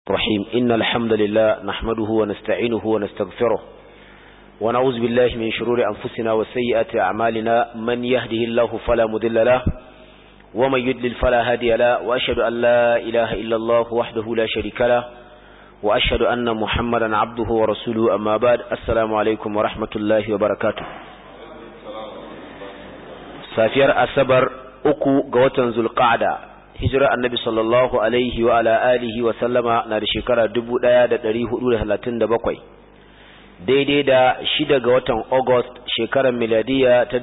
الرحيم إن الحمد لله نحمده ونستعينه ونستغفره ونعوذ بالله من شرور أنفسنا وسيئات أعمالنا من يهده الله فلا مذل له ومن يدلل فلا هادي له وأشهد أن لا إله إلا الله وحده لا شريك له وأشهد أن محمدا عبده ورسوله أما بعد السلام عليكم ورحمة الله وبركاته safiyar asabar uku ga watan zulqa'da hijira annabi sallallahu alaihi wa ala alihi wa sallama na da shekara 1437 daidai da shida ga watan august shekarar miladiya ta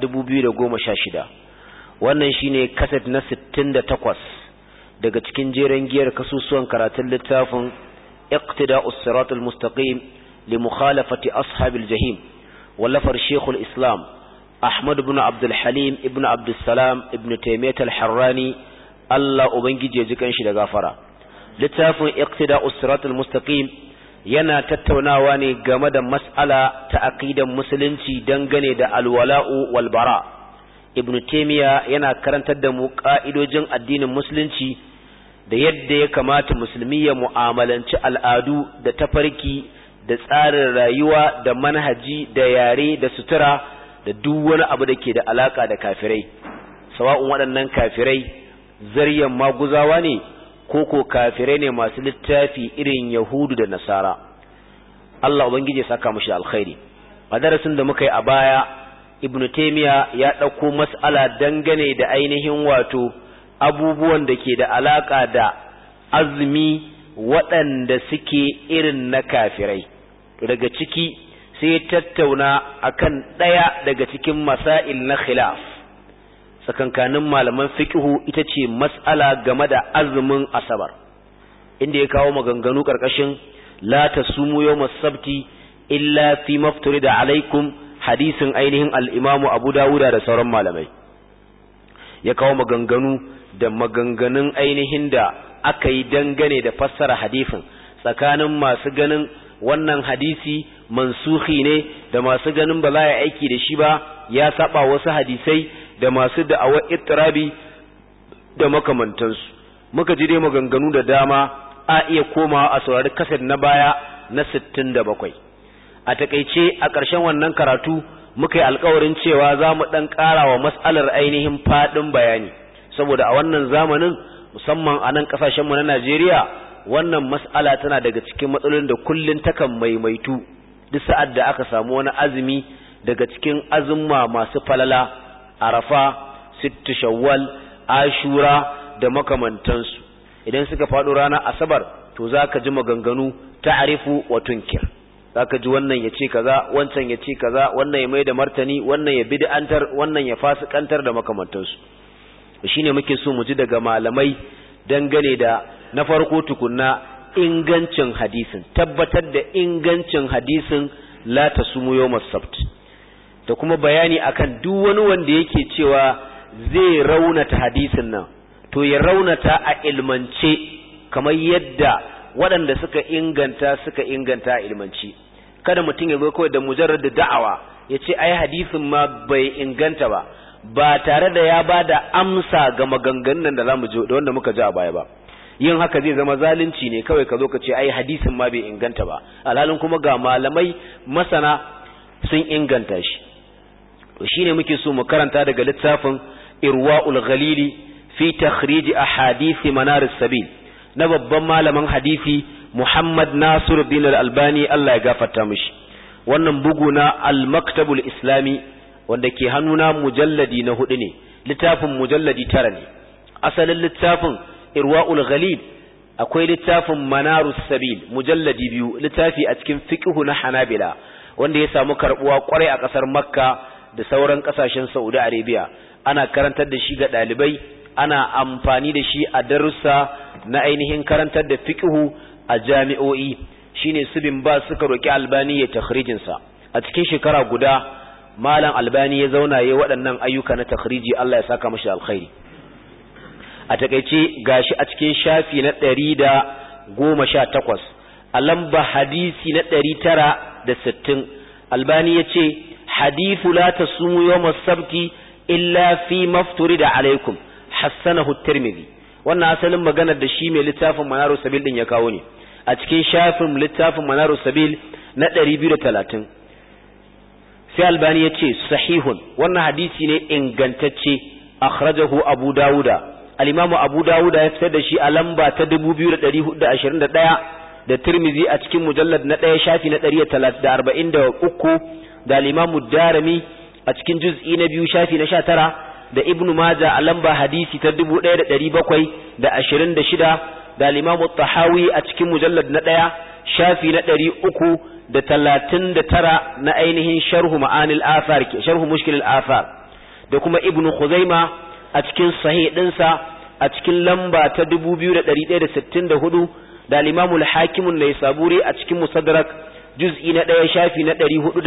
2016 wannan shine kaset na 68 daga cikin jeren giyar kasusuwan karatun littafin iqtida'us siratal mustaqim li mukhalafati ashabil jahim wallafar shekul islam Ahmad ibn Abdul Halim ibn Abdul Salam ibn Taymiyyah al-Harrani Allah ubangije ya ji kanshi da gafara littafin Iqtida'us Siratal Mustaqim yana tattaunawa ne game da mas'ala ta aqidan musulunci dangane da alwala'u wal bara Ibn Taymiyyah yana karantar da mu ka'idojin addinin musulunci da yadda ya kamata musulmi ya mu'amalanci al'adu da tafarki da tsarin rayuwa da manhaji da yare da sutura da duk wani abu da ke da alaka da kafirai sawa'un waɗannan kafirai zaryan maguzawa ne ko ko kafirai ne masu littafi irin yahudu da nasara Allah ubangiji ya saka mushi alkhairi a darasin da muka yi a baya ibn taymiya ya ɗauko mas'ala dangane da ainihin wato abubuwan da ke da alaka da azumi waɗanda suke irin na kafirai daga ciki sai ya tattauna akan ɗaya daga cikin masail na khilaf tsakankanin malaman fiqhu ita ce mas'ala game da azumin asabar inda ya kawo maganganu karkashin la tasumu yawmas sabti illa fi mafturida alaikum hadisin ainihin al-Imam Abu Dawuda da sauran malamai ya kawo maganganu da maganganun ainihin da aka yi dangane da fassara hadisin tsakanin masu ganin wannan hadisi mansuhi ne da masu ganin ba za a aiki da shi ba ya saba wasu hadisai da masu da'awar ittirabi da makamantansu muka ji dai maganganu da dama a iya komawa a saurari kasar na baya na 67 a takeice a ƙarshen wannan karatu muka yi alkawarin cewa za mu ɗan ƙara wa matsalar ainihin faɗin bayani saboda a wannan zamanin musamman a nan ƙasashenmu na Najeriya wannan mas'ala tana daga cikin matsalolin da kullun takan maimaitu duk sa'ad da aka samu wani azumi daga cikin azumma masu falala arafa sittu shawwal ashura da makamantansu idan suka faɗo ranar asabar to zaka ji maganganu ta'rifu wa tunkir zaka ji wannan ya ce kaza wancan ya ce kaza wannan ya mai da martani wannan ya bid'antar wannan ya fasikantar da makamantansu shine muke so mu ji daga malamai dangane da na farko tukunna ingancin hadisin tabbatar da ingancin hadisin la tasumu yawmas sabt da kuma bayani akan duk wani wanda yake cewa zai raunata hadisin nan to ya raunata a ilmance kamar yadda waɗanda suka inganta suka inganta a ilmance kada mutum ya zo kawai da mujarrad da da'awa ya ce ai hadisin ma bai inganta ba ba tare da ya ba da amsa ga maganganun da zamu ji da wanda muka ji a baya ba yin haka zai zama zalunci ne kawai ka zo ka ce ai hadisin ma bai inganta ba alhalin kuma ga malamai masana sun inganta shi to shine muke so mu karanta daga littafin irwaul ghalili fi takhrij ahadith manar sabil na babban malamin hadisi Muhammad Nasiruddin Al-Albani Allah ya gafarta mishi wannan bugu na Al-Maktabul Islami wanda ke hannuna mujalladi na hudu ne littafin mujalladi tara ne asalin littafin irwa'ul ghalib akwai littafin manarus sabil mujalladi biyu littafi a cikin fiqhu na hanabila wanda ya samu karbuwa kwarai a kasar makka da sauran kasashen saudi arabia ana karantar da shi ga dalibai ana amfani da shi a darussa na ainihin karantar da fiqhu a jami'o'i shine subin ba suka roki albani ya takhrijin sa a cikin shekara guda malam albani ya zauna yayin waɗannan ayyuka na takhriji Allah ya saka mashi alkhairi a takeice gashi a cikin shafi na ɗari da goma sha takwas a lamba hadisi na ɗari tara da sittin albani ya ce hadithu la ta sumu yawma sabti illa fi mafturi da alaikum hassanahu tirmidhi wannan asalin maganar da shi mai littafin manaru sabil din ya kawo ne a cikin shafin littafin manarus sabil na 230 sai albani ya ce sahihun wannan hadisi ne ingantacce akhrajahu abu dawuda al-imamu abu dawuda ya fitar da shi a lamba ta 2421 da tirmizi a cikin mujallad na ɗaya shafi na 143 da al-imamu darimi a cikin juz'i na biyu shafi na 19 da ibnu maja a lamba hadisi ta 1726 da al-imamu tahawi a cikin mujallad na ɗaya shafi na 300 da talatin da tara na ainihin sharhu ma'anil athar sharhu mushkil athar da kuma ibnu khuzaima a cikin sahih dinsa a cikin lamba ta 2164 da al-imamul hakim an-naisaburi a cikin musaddarak juz'i na ɗaya shafi na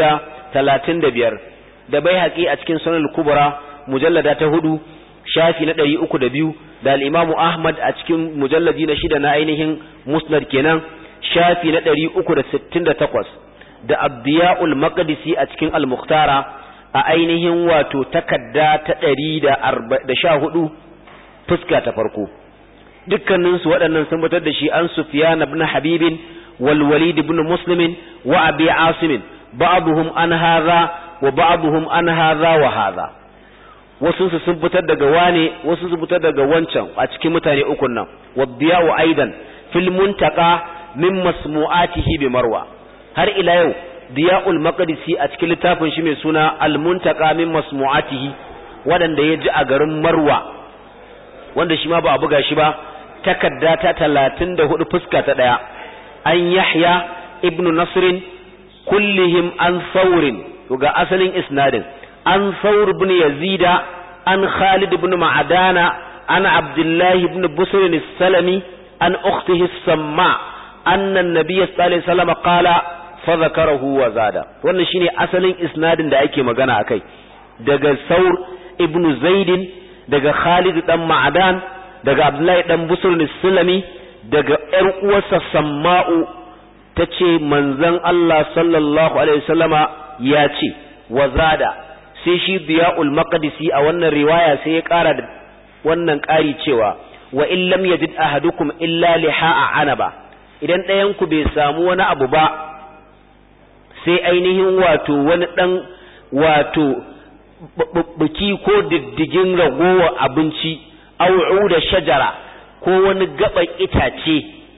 435 da baihaqi a cikin sunan al-kubra mujallada ta hudu shafi na 302 da al-imamu ahmad a cikin mujalladi na shida na ainihin musnad kenan shafi na ɗari uku da sittin da takwas da abdiya'ul maqdisi a cikin al-mukhtara a ainihin wato takadda ta ɗari da sha hudu fuska ta farko dukkaninsu waɗannan sun fitar da shi an sufyan ibn habibin wal walid ibn muslimin wa abi asim ba'dhum an hadha wa ba'dhum an hadha wa hadha wasu su sun fitar daga wane wasu sun fitar daga wancan a cikin mutane ukun nan wadiya'u aidan fil muntaqa min masmu'atihi bi marwa har ila yau diya'ul maqdisi a cikin littafin shi mai suna al-muntaqa min masmu'atihi wadanda ya ji a garin marwa wanda shi ma ba a buga shi ba takadda ta 34 fuska ta daya an yahya ibnu nasrin kullihim an saurin to ga asalin isnadin an saur ibn yazida an khalid ibn ma'adana an abdullahi ibn busr as-salami an ukhtihi as-samma anna an-nabiy sallallahu alaihi wasallam qala fa zakarahu wa zada wannan shine asalin isnadin da ake magana akai daga saur ibn zaidin daga khalid dan ma'adan daga abdullahi dan busr as-salami daga ƴar uwarsa samma'u tace manzon Allah sallallahu alaihi wasallama ya ce wa zada sai shi biya'ul maqdisi a wannan riwaya sai ya ƙara da wannan ƙari cewa wa in lam yajid ahadukum illa liha'a anaba idan ɗayan ku bai samu wani abu ba sai ainihin wato wani ɗan wato buki ko diddigin ragowa abinci au'u da shajara ko wani gaban itace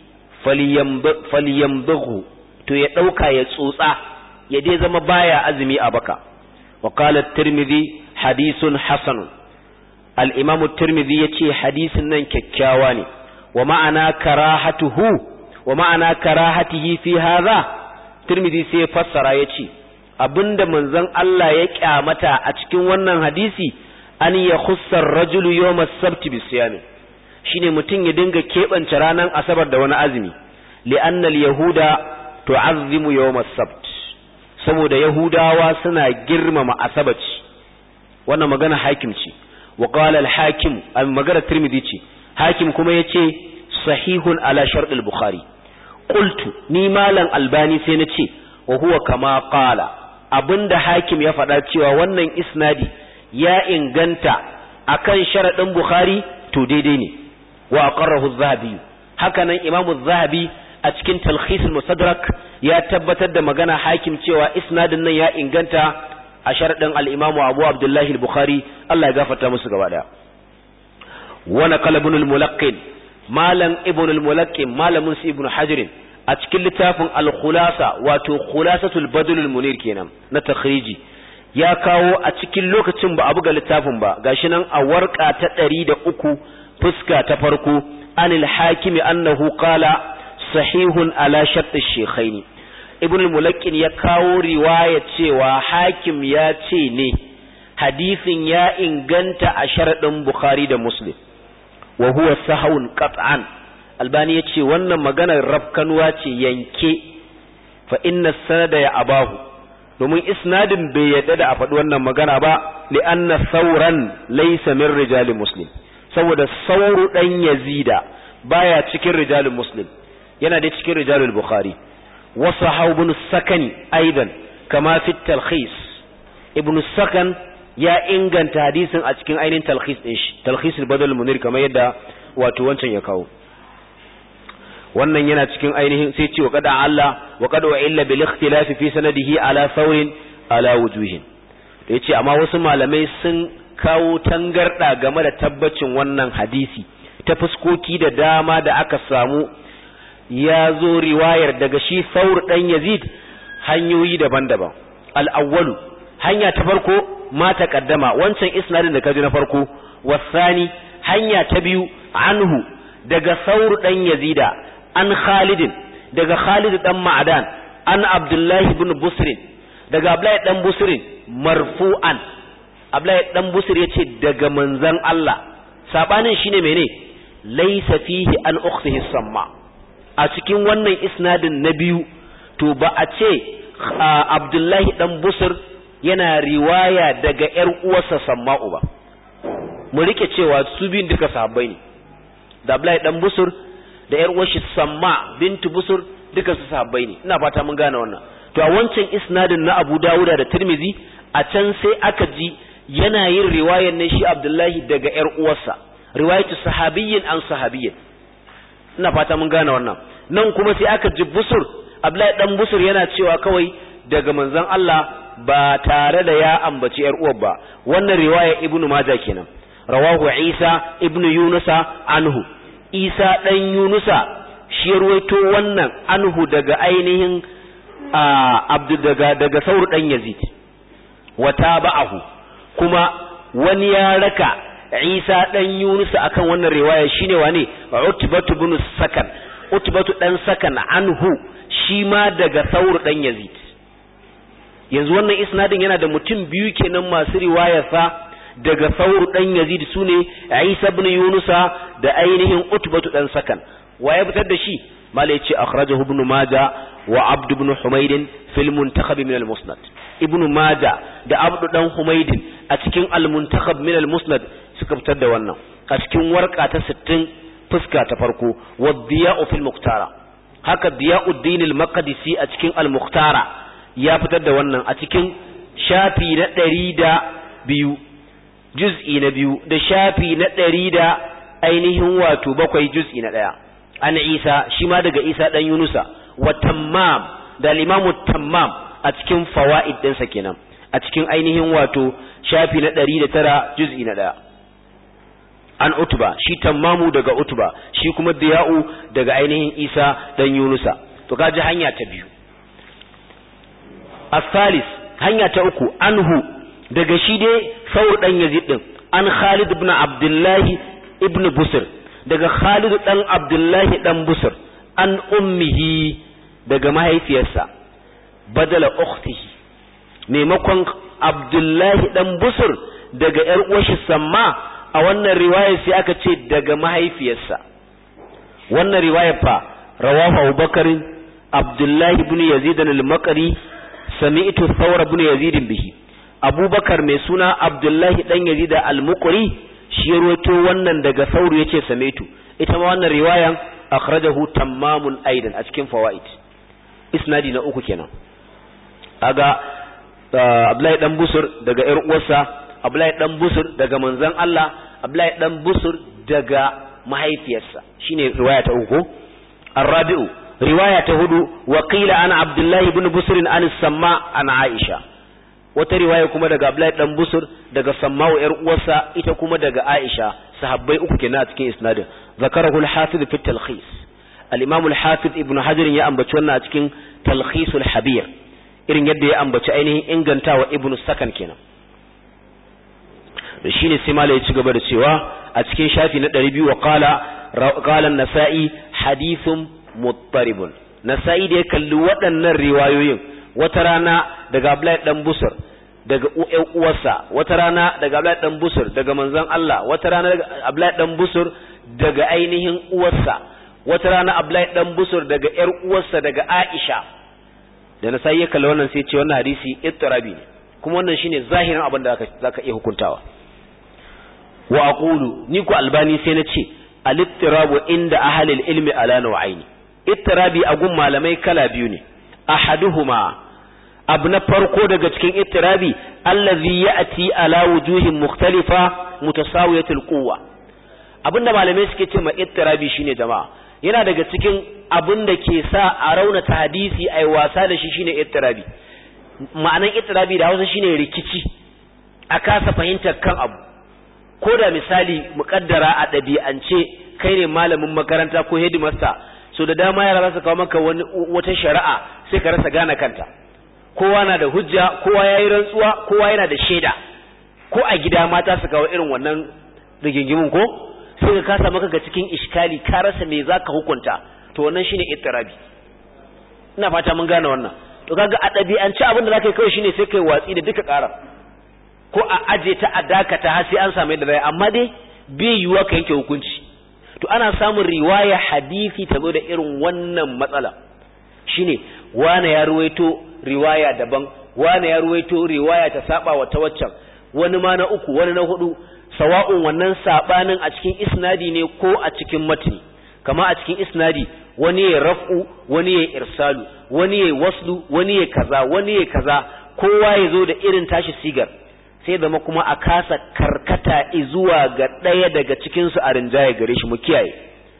falyambaghu to ya ɗauka ya tsotsa ya dai zama baya azumi a baka وقال الترمذي حديث حسن الإمام الترمذي يتي حديث نن ككاواني ومعنى كراهته ومعنى كراهته في هذا ترمذي سي فسر يتي abinda manzon Allah ya kyamata a cikin wannan hadisi an ya khussar rajulu yawm as-sabt bi siyam shine mutum ya dinga kebance ranar asabar da wani azumi li'anna al-yahuda tu'azzimu yawm as-sabt saboda Yahudawa suna girmama asabaci wannan magana hakim ce wa qala al-hakim magana Tirmidhi ce hakim kuma yace sahihun ala shart al-Bukhari qultu ni malam Albani sai na ce wa huwa kama qala abinda hakim ya faɗa cewa wannan isnadi ya inganta akan sharadin Bukhari to daidai ne wa aqarrahu az-Zahabi haka nan Imam az-Zahabi a cikin talkhis al-musadrak ya tabbatar da magana hakim cewa isnadin nan ya inganta a sharadin al-Imam Abu Abdullah al-Bukhari Allah ya gafarta musu gaba daya wa naqala ibn al-Mulaqqin malam ibn al-Mulaqqin malamin su ibn Hajar a cikin littafin al-Khulasa wato Khulasatul Badl al-Munir kenan na takhriji ya kawo a cikin lokacin ba a buga littafin ba gashi nan a warka ta 103 fuska ta farko anil hakimi annahu qala sahihun ala shartu shekhaini ibn mulakin ya kawo riwaya cewa hakim ya ce ne hadisin ya inganta a sharaɗin bukhari da muslim wa huwa sahawun qat'an albani ya ce wannan maganar rafkanuwa ce yanke fa inna sanada ya abahu domin isnadin bai yadda da a faɗi wannan magana ba li anna sauran laysa min rijali muslim saboda sauru dan yazida baya cikin rijalin muslim yana da cikin rijalul bukhari wasu ibn sakani aidan kama fi talkhis ibn sakan ya inganta hadisin a cikin ainihin talkhis din shi talkhis al-badal munir kamar yadda wato wancan ya kawo wannan yana cikin ainihin sai ce wa qad Allah wa qad wa illa bil ikhtilaf fi sanadihi ala thawrin ala wujuhin da yace amma wasu malamai sun kawo tangarda game da tabbacin wannan hadisi ta fuskoki da dama da aka samu ya zo riwayar daga shi saur dan yazid hanyoyi daban-daban al-awwalu hanya ta farko ma taqaddama wancan isnadin da kaji na farko wasani hanya ta biyu anhu daga saur dan yazida an khalidin daga khalid dan ma'adan an abdullahi ibn busrin daga abdullahi dan busrin marfu'an abdullahi dan busr yace daga manzon Allah sabanin shine mene laysa fihi an ukhtihi samma a cikin wannan isnadin na biyu to ba a ce abdullahi dan busr yana riwaya daga ƴar uwarsa samma'u ba mu rike cewa su biyun duka sahabbai ne da abdullahi dan busr da ƴar uwarshi samma bintu busr duka su sahabbai ne ina fata mun gane wannan to a wancan isnadin na Abu Dawuda da Tirmidhi a can sai aka ji yana yin riwayar ne shi Abdullahi daga ƴar uwarsa riwayatu sahabiyyin an sahabiyyin ina fata mun gane wannan nan kuma sai aka ji busur Abdullahi dan busur yana cewa kawai daga manzon Allah ba tare da ya ambaci ƴar uwar ba wannan riwaya Ibn Majah kenan rawahu Isa ibn Yunusa anhu Isa dan Yunusa shi ruwaito wannan anhu daga ainihin abdu daga daga saur dan yazid wa tabahu kuma wani ya raka isa dan yunus akan wannan riwaya shine wane utbatu bin sakan utbatu dan sakan anhu shi ma daga saur dan yazid yanzu wannan isnadin yana da mutum biyu kenan masu riwaya fa daga saur dan yazid sune isa ibn yunusa da ainihin utbatu dan sakan wa ya fitar da shi mala yace akhrajahu ibn majah wa abd ibn humayd fil muntakhab min al musnad ibn majah da abd dan humayd a cikin al muntakhab min al musnad suka fitar da wannan a cikin warqa ta 60 fuska ta farko wa diya'u fil muqtara haka diya'uddin al maqdisi a cikin al muqtara ya fitar da wannan a cikin shafi na 102 juz'i na biyu da shafi na 100 da ainihin wato bakwai juz'i na daya an isa shi ma daga isa dan yunusa wa tammam da limamu tammam a cikin fawaid ɗinsa kenan a cikin ainihin wato shafi na ɗari da tara juz'i na ɗaya an utuba shi tammamu daga utuba shi kuma diya'u daga ainihin isa dan yunusa to kaji hanya ta biyu asalis hanya ta uku anhu daga shi dai saur dan yazid din an khalid ibn abdullahi ibn busr daga Khalid dan Abdullahi dan Busr an ummihi daga mahaifiyarsa badala ukhtihi maimakon Abdullahi dan Busr daga ƴar uwarshi Samma a wannan riwaya sai aka ce daga mahaifiyarsa wannan riwaya fa rawahu Abubakar Abdullahi ibn Yazid al-Maqri sami'tu Thawr ibn Yazid bihi Abubakar mai suna Abdullahi dan Yazid al-Muqri shi ya ruwato wannan daga sauru yace samaitu ita ma wannan riwayan akhrajahu tammamun aidan a cikin fawaid isnadi na uku kenan aga Abdullahi dan Busur daga ƴar uwarsa Abdullahi dan Busur daga manzon Allah Abdullahi dan Busur daga mahaifiyarsa shine riwaya ta uku Ar-Rabi'u riwaya ta hudu wa qila ana Abdullahi ibn Busr an Samma an Aisha wata riwaya kuma daga Abdullahi dan Busur daga Samma'u ƴar uwarsa ita kuma daga Aisha sahabbai uku kenan a cikin isnadin zakarahu al-Hafiz fi talkhis al-Imam al-Hafiz Ibn Hajar ya ambaci wannan a cikin Talkhis al-Habir irin yadda ya ambaci ainihin ingantawa Ibn Sakan kenan da shine sai malai ya ci gaba da cewa a cikin shafi na 200 wa qala qala an-Nasa'i hadithun muttaribun Nasa'i da ya kalli waɗannan riwayoyin wata rana daga Abdullahi dan Busur daga uwarsa wata rana daga Abdullahi dan Busur daga manzon Allah wata rana daga Abdullahi dan Busur daga ainihin uwarsa wata rana Abdullahi dan Busur daga ƴar uwarsa daga Aisha da na sai ya kalli wannan sai ce wannan hadisi ittirabi ne kuma wannan shine zahirin abin da zaka iya hukuntawa wa aqulu ni ku albani sai na ce al-ittirabu inda ahli al-ilmi ala naw'aini ittirabi a gun malamai kala biyu ne ahaduhuma abu na farko daga cikin ittirabi allazi ya'ti ala wujuhin mukhtalifa mutasawiyatul quwwa abinda malamai suke ce ma ittirabi shine jama'a yana daga cikin abin da ke sa a raunata hadisi ai wasa da shi shine ittirabi ma'anan ittirabi da Hausa shine rikici a kasa fahimtar kan abu ko da misali muƙaddara a ɗabi'ance kai ne malamin makaranta ko headmaster so da dama yara za su kawo maka wani wata shari'a sai ka rasa gane kanta kowa na da hujja kowa yayi rantsuwa kowa yana da shaida ko a gida mata su kawo irin wannan rigingimin ko sai ka kasa maka ga cikin iskali ka rasa me zaka hukunta to wannan shine ittirabi ina fata mun gane wannan to kaga a ɗabi'ance abin da zaka yi kawai shine sai kai watsi da duka ƙara ko a aje ta a dakata har sai an samu yadda zai amma dai bai yiwuwa ka yanke hukunci to ana samun riwaya hadisi ta zo da irin wannan matsala shine wane ya ruwaito riwaya daban wane ya ruwaito riwaya ta saba wa ta waccan wani ma na uku wani na hudu sawa'un wannan sabanin a cikin isnadi ne ko a cikin matni kama a cikin isnadi wani ya raf'u wani ya irsalu wani ya waslu wani ya kaza wani ya kaza kowa ya zo da irin tashi sigar sai zama kuma a kasa karkata zuwa ga ɗaya daga cikinsu a rinjaye gare shi mu kiyaye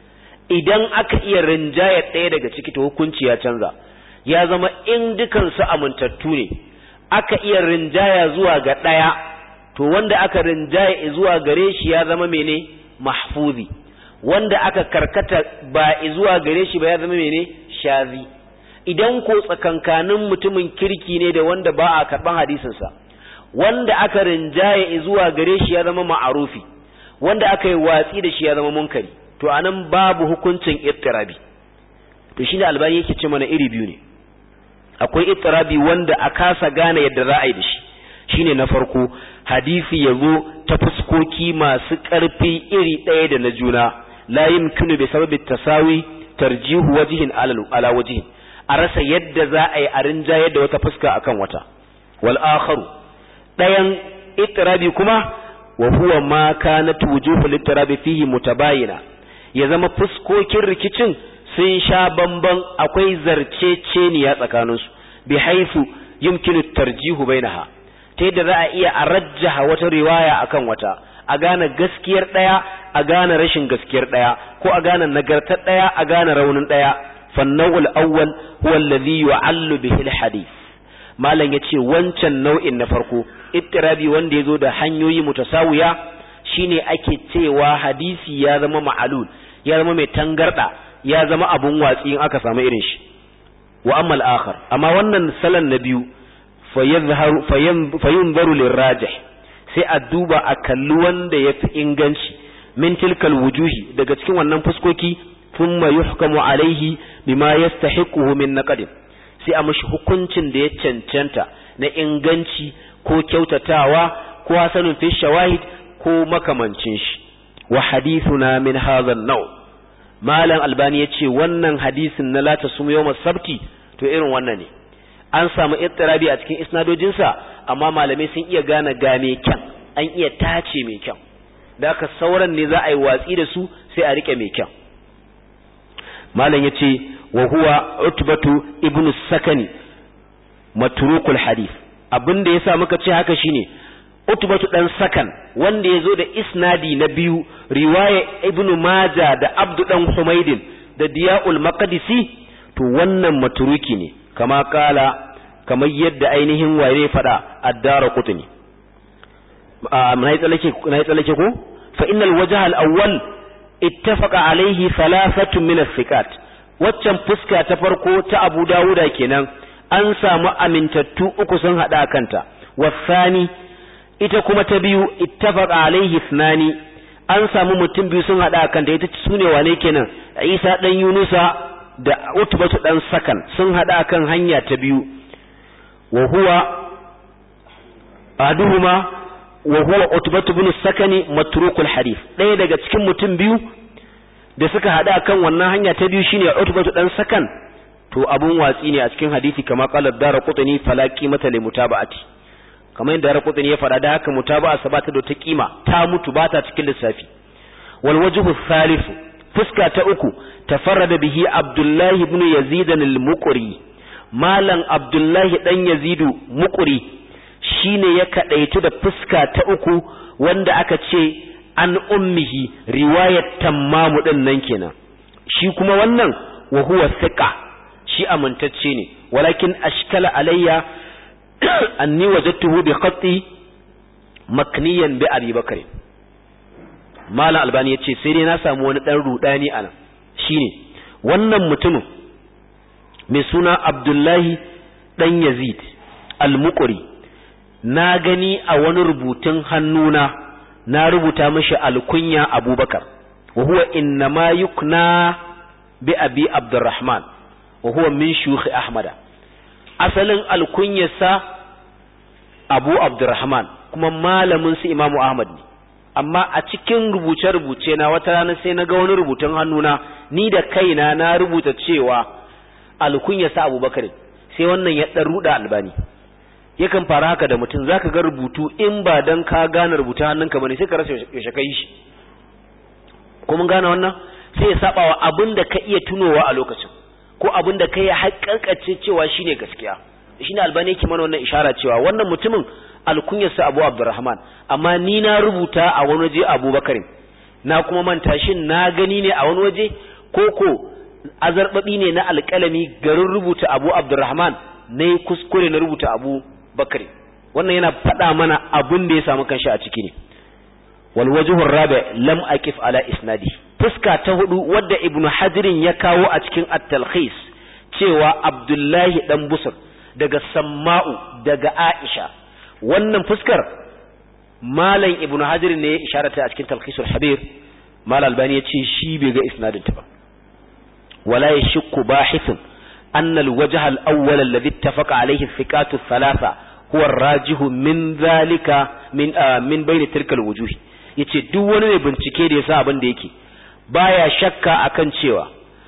idan aka iya rinjaye ɗaya daga ciki to hukunci ya canza ya zama in dukansu amintattu ne aka iya rinjaya zuwa ga ɗaya to wanda aka rinjaye zuwa gare shi ya zama mene mahfuzi wanda aka karkata ba zuwa gare shi ba ya zama mene shazi idan ko tsakankanin mutumin kirki ne da wanda ba a karɓan hadisinsa wanda aka rinjaye zuwa gare shi ya zama ma'arufi wanda aka yi watsi da shi ya zama munkari to anan babu hukuncin ittirabi to shine albani yake ce mana iri biyu ne akwai ittirabi wanda a kasa gane yadda za a yi da shi shine na farko hadisi ya zo ta fuskoki masu ƙarfi iri ɗaya da na juna la yumkinu bi sababi tasawi tarjihu wajhin ala wajhin a rasa yadda za a yi a rinjaye da wata fuska akan wata wal akharu ɗayan ittirabi kuma wa huwa ma kanat wujuhul ittirabi fihi mutabayina ya zama fuskokin rikicin sun sha bamban akwai zarceceniya tsakaninsu bi haifu yumkinu tarjihu bainaha ta yadda za a iya a rajjaha wata riwaya akan wata a gane gaskiyar ɗaya a gane rashin gaskiyar ɗaya ko a gane nagartar ɗaya a gane raunin ɗaya fannawul awwal huwa alladhi yu'allu bihi alhadith malam yace wancan nau'in na farko ittirabi wanda yazo da hanyoyi mutasawiya shine ake cewa hadisi ya zama ma'alul ya zama mai tangarda ya zama abun watsi in aka samu irin shi wa amma al-akhar amma wannan salan na biyu fayazharu fayunzaru lirajih sai a duba a kalli wanda yafi inganci min tilkal wujuhi daga cikin wannan fuskoki thumma yuhkamu alaihi bima yastahiquhu min naqd sai a mashi hukuncin da ya cancanta na inganci ko kyautatawa ko hasanun fi shawahid ko makamancin shi wa hadithuna min hadha an-naw malam albani yace wannan hadisin na la tasum yawm sabti to irin wannan ne an samu ittirabi a cikin isnadojinsa amma malamai sun iya gane game kyan an iya tace mai kyan da haka sauran ne za a yi watsi da su sai a rike mai kyan malam yace wa huwa utbatu ibnu sakani matrukul hadith abin da yasa muka ce haka shine utbatu dan sakan wanda yazo da isnadi na biyu riwaya ibnu maja da abdu dan humaidin da diyaul maqdisi to wannan matruki ne kama kala kamar yadda ainihin waye fada addara qutni na yi tsallake na yi tsallake ko fa innal wajha al awwal ittafaqa alayhi thalathatun min as-sikat waccan fuska ta farko ta Abu Dawuda kenan an samu amintattu uku sun hada kanta wasani ita kuma ta biyu ittafaqa alaihi ithnani an samu mutum biyu sun hada kanta ita sune wane kenan Isa dan Yunusa da Utbatu dan Sakan sun hada kan hanya ta biyu wa huwa aduhuma wa huwa Utbatu ibn Sakani matrukul hadith ɗaya daga cikin mutum biyu da suka hada kan wannan hanya ta biyu shine Utbatu dan Sakan to abun watsi ne a cikin hadisi kama qala darqutni fala qimata li mutaba'ati kamar yadda darqutni ya fada da haka mutaba'a sabata da ta kima ta mutu bata cikin lissafi wal wajhu thalith fuska ta uku tafarrada bihi Abdullah ibn Yazid al-Muqri malam Abdullah dan Yazidu Muqri shine ya kadaitu da fuska ta uku wanda aka ce an ummihi riwayat tammamu din nan kenan shi kuma wannan wa huwa thiqa shi amintacce ne walakin ashkala alayya anni wajadtuhu bi khatti makniyan bi abi bakr mala albani yace sai dai na samu wani dan rudani anan shine wannan mutumin mai suna abdullahi dan yazid al-muqri na gani a wani rubutun hannuna na rubuta mashi alkunya abubakar wa huwa innama yukna bi abi abdurrahman wa huwa min shuyukh ahmada asalin alkunyarsa abu abdurrahman kuma malamin su imamu ahmad ne amma a cikin rubuce-rubuce na wata rana sai na ga wani rubutun hannuna ni da kaina na rubuta cewa alkunyarsa abubakar sai wannan ya ɗan ruɗa albani yakan fara haka da mutum zaka ga rubutu in ba dan ka gane rubutun hannunka bane sai ka rasa yaushe kai shi ko mun gane wannan sai ya saba wa abin da ka iya tunowa a lokacin ko abin da kai haƙƙaƙace cewa shine gaskiya shine albani yake mana wannan ishara cewa wannan mutumin alkunyarsa Abu Abdurrahman amma ni na rubuta a wani waje Abubakar na kuma manta shin na gani ne a wani waje ko ko azarbabi ne na alƙalami garin rubuta Abu Abdurrahman ne kuskure na rubuta Abu Bakari wannan yana faɗa mana abin da ya samu kanshi a ciki ne wal wajhu rabi lam aqif ala isnadi fuska ta hudu wadda ibnu hadirin ya kawo a cikin at-talkhis cewa abdullahi dan busur daga samma'u daga aisha wannan fuskar malam ibnu hadirin ne ya isharata a cikin talkhisul habir mal albani ya ce shi bai ga isnadin ta ba wala yashku bahithun أن الوجه الأول الذي اتفق عليه الثقات الثلاثة هو الراجح من ذلك من آه من بين تلك الوجوه yace duk wani mai bincike da yasa abin da yake baya shakka akan cewa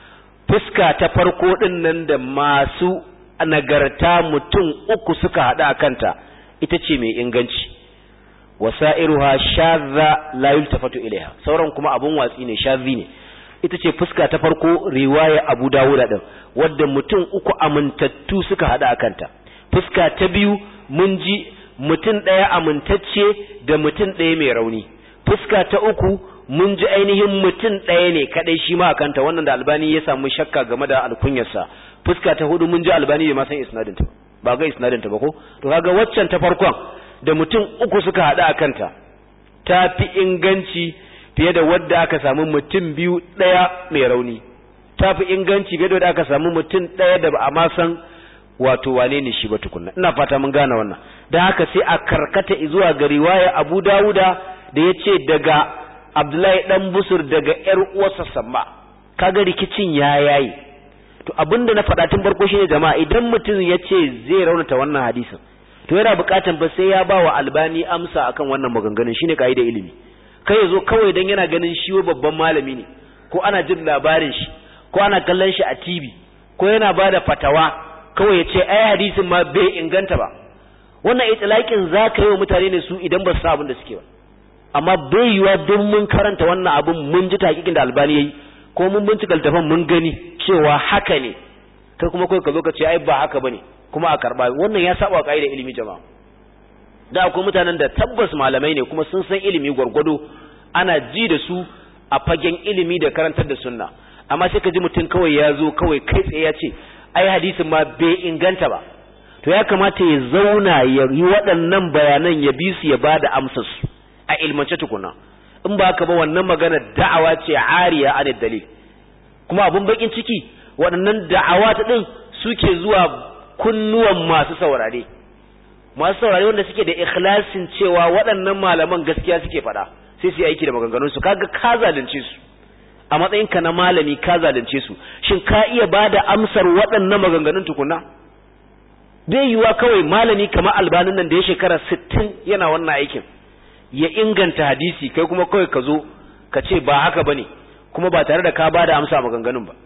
fuska ta farko din nan da masu nagarta mutum uku suka hada akanta ita ce mai inganci wasairuha shadha la yultafatu ilaiha sauran kuma abun watsi ne shadhi ne ita ce fuska ta farko riwaya Abu Dawud din wadda mutum uku amintattu suka hada akanta fuska ta biyu mun ji mutum ɗaya amintacce da mutum ɗaya mai rauni fuska ta uku mun ji ainihin mutum ɗaya ne kadai shi ma akanta wannan da albani ya samu shakka game da alkunyarsa fuska ta hudu mun ji albani bai ma san isnadin ta ba ga isnadin ta ba ko to kaga waccan ta farkon da mutum uku suka hada akanta ta fi inganci fiye da wadda aka samu mutum biyu ɗaya mai rauni ta fi inganci fiye da wadda aka samu mutum ɗaya da ba a ma san wato wane ne shi ba tukunna ina fata mun gane wannan da haka sai a karkata zuwa ga riwaya Abu Dawuda da ya ce daga Abdullahi dan Busur daga ƴar uwarsa Samma kaga rikicin ya yayi to abinda na faɗa tun farko shine jama'a idan mutum ya ce zai raunata wannan hadisin to yana buƙatan ba sai ya ba wa Albani amsa akan wannan maganganun shine kaida ilimi kai ya zo kawai don yana ganin shi babban malami ne ko ana jin labarin shi ko ana kallon shi a TV ko yana ba da fatawa kawai ya ce ai hadisin ma bai inganta ba wannan itlaqin za ka yi wa mutane ne su idan ba su abin da suke ba amma bai yiwa duk mun karanta wannan abin mun ji takikin da albani yayi ko mun bincika littafin mun gani cewa haka ne kai kuma kai ka zo ka ce ai ba haka bane kuma a karba wannan ya saba wa kaidar ilimi jama'a da akwai mutanen da tabbas malamai ne kuma sun san ilimi gwargwado ana ji da su a fagen ilimi da karantar da sunna amma sai ka ji mutum kawai ya zo kawai kai tsaye ya ce ai hadisin ma bai inganta ba to ya kamata ya zauna ya yi waɗannan bayanan ya bi su ya ba da amsar su a ilmance tukuna in ba haka ba wannan magana da'awa ce ariya a dalil kuma abun bakin ciki waɗannan da'awa ta ɗin suke zuwa kunnuwan masu saurare masu saurare wanda suke da ikhlasin cewa waɗannan malaman gaskiya suke faɗa sai su yi aiki da maganganun su kaga ka zalunce su a matsayin ka na malami ka zalunce su shin ka iya bada amsar waɗannan maganganun tukuna bai yiwa kawai malami kamar albanin nan da ya shekara 60 yana wannan aikin ya inganta hadisi kai kuma kawai ka zo ka ce ba haka bane kuma ba tare da ka bada amsa maganganun ba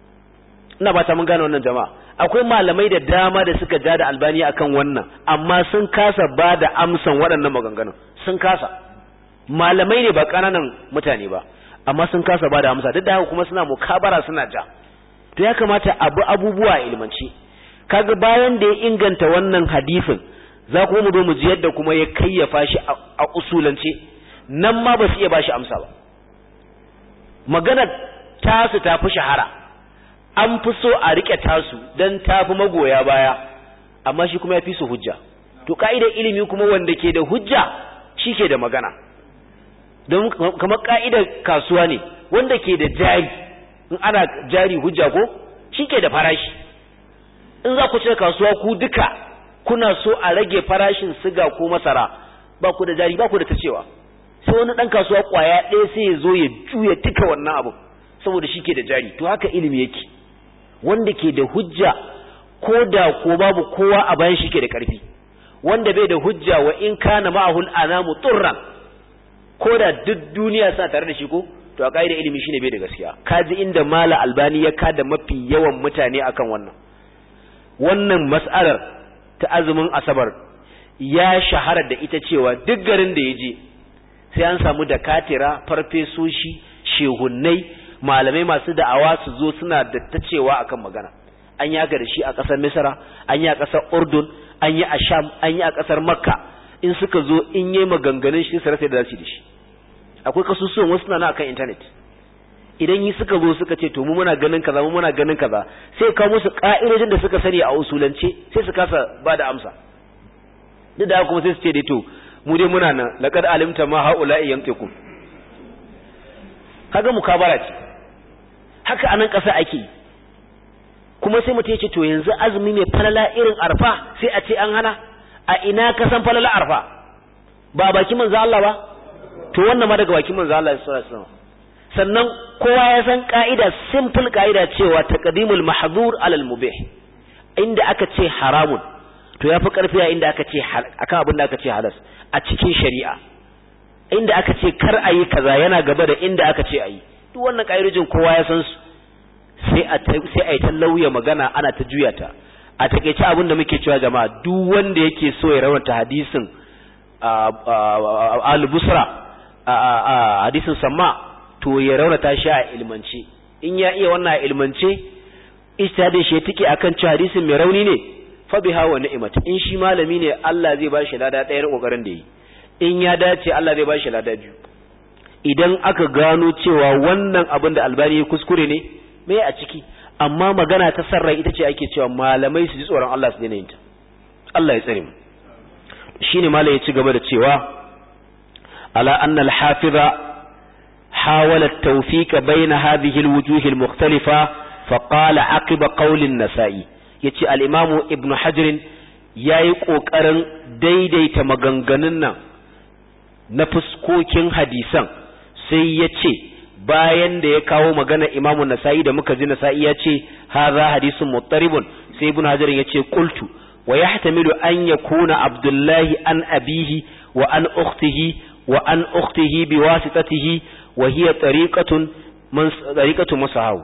ina ba ta mun gane wannan jama'a akwai malamai da dama da suka ja da albani akan wannan amma sun kasa ba da amsan waɗannan maganganun sun kasa malamai ne ba ƙananan mutane ba amma sun kasa ba da amsa duk da haka kuma suna mukabara suna ja to ya kamata abu abubuwa ilmanci kaga bayan da ya inganta wannan hadisin za kuma mu zo mu ji yadda kuma ya kayyafa shi a usulance nan ma ba su iya ba shi amsa ba magana tasu ta fi shahara an fi so a rike tasu dan tafi magoya baya amma shi kuma ya fi su hujja to ka'idar ilimi kuma wanda ke da hujja shi ke da magana don kamar ka'idar kasuwa ne wanda ke da jari in ana jari hujja ko shi ke da farashi in za ku cire kasuwa ku duka kuna so a rage farashin siga ko masara ba ku da jari ba ku da ta cewa sai wani ɗan kasuwa ƙwaya ɗaya sai ya zo ya juya duka wannan abu saboda shi ke da jari to haka ilimi yake wanda ke da hujja ko da ko babu kowa a bayan shi ke da ƙarfi wanda bai da hujja wa in kana ma'ahul anamu turran ko da duk duniya suna tare da shi ko to a ƙa'idar ilimi shine bai da gaskiya kaji inda mala albani ya kada mafi yawan mutane akan wannan wannan mas'alar ta azumin asabar ya shahara da ita cewa duk garin da ya je sai an samu da katira farfesoshi shehunnai malamai masu da'awa su zo suna da ta cewa akan magana an yi haka da shi a ƙasar misra an yi a ƙasar urdun an yi a sham an yi a ƙasar makka in suka zo in yi maganganun shi su rasa da za su da shi akwai kasusuwan wasu na akan intanet idan yi suka zo suka ce to mu muna ganin kaza mu muna ganin kaza sai kawo musu ka'idojin da suka sani a usulance sai su kasa ba da amsa duk da kuma sai su ce dai to mu dai muna nan laqad alimta ma haula'i yantiqun kaga mukabara ce haka anan kasa ake kuma sai mutum ya ce to yanzu azumi mai falala irin arfa sai a ce an hana a ina ka san falala arfa ba baki manzo Allah ba to wannan ma daga bakin manzo Allah sallallahu alaihi wasallam sannan kowa ya san ka'ida simple ka'ida cewa taqdimul mahdhur alal mubih inda aka ce haramun to yafi karfi a inda aka ce akan abin da aka ce halas a cikin shari'a inda aka ce kar ayi kaza yana gaba da inda aka ce ayi duk wannan ka'idojin kowa ya san su sai a sai a yi ta lauya magana ana ta juya ta a takeice abin da muke cewa jama'a duk wanda yake so ya rawanta hadisin al-busra hadisin samma to ya raunata shi a ilmance in ya iya wannan a ilmance ijtihadin shi tike akan cewa hadisin mai rauni ne fa biha wa ni'mat in shi malami ne Allah zai ba shi lada ɗaya kokarin da yi in ya dace Allah zai ba shi lada biyu idan aka gano cewa wannan abin da albani ya kuskure ne me a ciki amma magana ta sarrai ita ce ake cewa malamai su ji tsoron Allah su daina yin ta Allah ya tsare mu shine malai ya ci gaba da cewa ala anna al-hafiza حاول التوفيق بين هذه الوجوه المختلفة فقال عقب قول النسائي yace al-Imam Ibn Hajar yayi kokarin daidaita maganganun nan na fuskokin hadisan sai yace bayan da ya kawo magana Imam Nasa'i da muka ji Nasa'i yace hadha hadisun muttaribun sai Ibn Hajar yace qultu wa yahtamilu an yakuna Abdullahi an abihi wa an ukhtihi wa an ukhtihi biwasitatihi وهي طريقة من طريقة مسحاو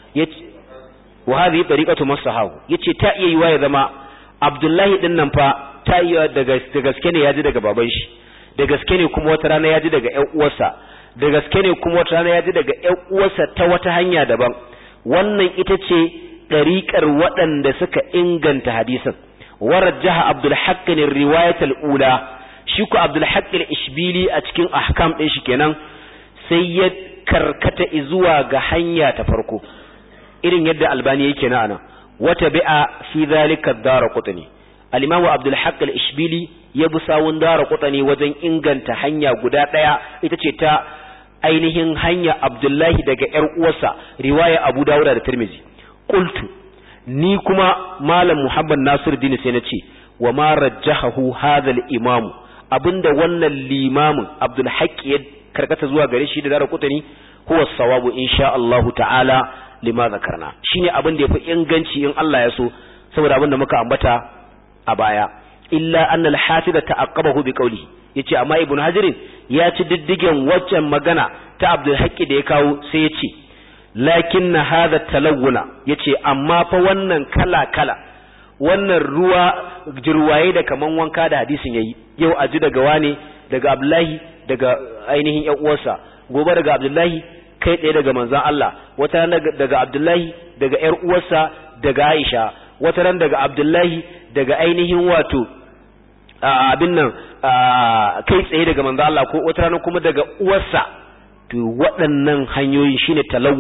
وهذه طريقة مسحاو yace ta iya yiwa ya zama Abdullahi din nan fa ta iya daga gaske ne yaji daga baban shi da gaske ne kuma wata rana yaji daga ƴan uwarsa da gaske ne kuma wata rana yaji daga ƴan uwarsa ta wata hanya daban wannan ita ce ɗariƙar waɗanda suka inganta hadisin warajjaha Abdul Haqq ne riwayat al-ula shi ku Abdul Haqq al-Ishbili a cikin ahkam din shi kenan sai ya karkata zuwa ga hanya ta farko irin yadda albani yake na anan wata bi'a fi zalika daraqutni al-imamu abdul haqq al-ishbili ya bi sawun daraqutni wajen inganta hanya guda daya ita ce ta ainihin hanya abdullahi daga yar uwarsa riwaya abu dawud da tirmizi qultu ni kuma malam muhammad nasiruddin sai na ce wa ma rajjahahu hadha al-imamu abinda wannan limamin abdul haqq ya karkata zuwa gare shi da dara kutani huwa sawabu insha Allah ta'ala lima zakarna shine abin da yafi inganci in Allah ya so saboda abin da muka ambata a baya illa anna al-hafiz ta'aqqabahu bi qawli yace amma ibn hajar ya ci diddigen waccan magana ta Abdul Haqqi da ya kawo sai yace lakin hadha talawuna yace amma fa wannan kala kala wannan ruwa jirwaye da kaman wanka da hadisin yayi yau aji daga wane daga Abdullahi daga ainihin ƴan uwarsa gobe daga Abdullahi kai tsaye daga manzon Allah wata ran daga Abdullahi daga ƴar uwarsa daga Aisha wata ran daga Abdullahi daga ainihin wato abin nan kai tsaye daga manzon Allah ko wata ran kuma daga uwarsa to waɗannan hanyoyi shine talawun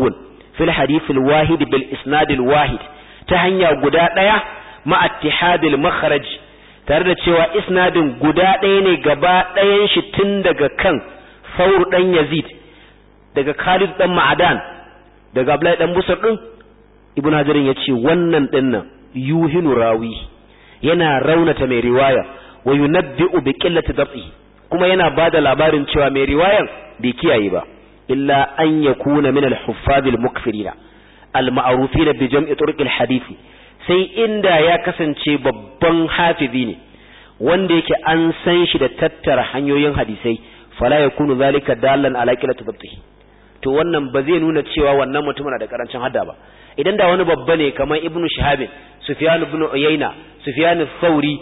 fil hadith al wahid bil isnad al wahid ta hanya guda daya ma ittihad al makhraj tare da cewa isnadin guda ɗaya ne gaba ɗayan shi tun daga kan Saur dan Yazid daga Khalid dan Ma'adan daga Abdullahi dan Busar din Ibn Hajar ya ce wannan dinnan yuhinu rawi yana raunata mai riwaya wa yunabbi'u bi qillati dab'ihi kuma yana bada labarin cewa mai riwayan bai kiyaye ba illa an yakuna min al-huffaz al-mukfirina al-ma'rufin bi jam'i turuq al-hadith sai inda ya kasance babban hafizi ne wanda yake an san shi da tattara hanyoyin hadisai fala yakunu zalika dallan ala qillati dab'ihi to wannan ba zai nuna cewa wannan mutumin da karancin hadda ba idan da wani babba ne kamar ibnu shahabin sufyan ibn uyayna sufyan thauri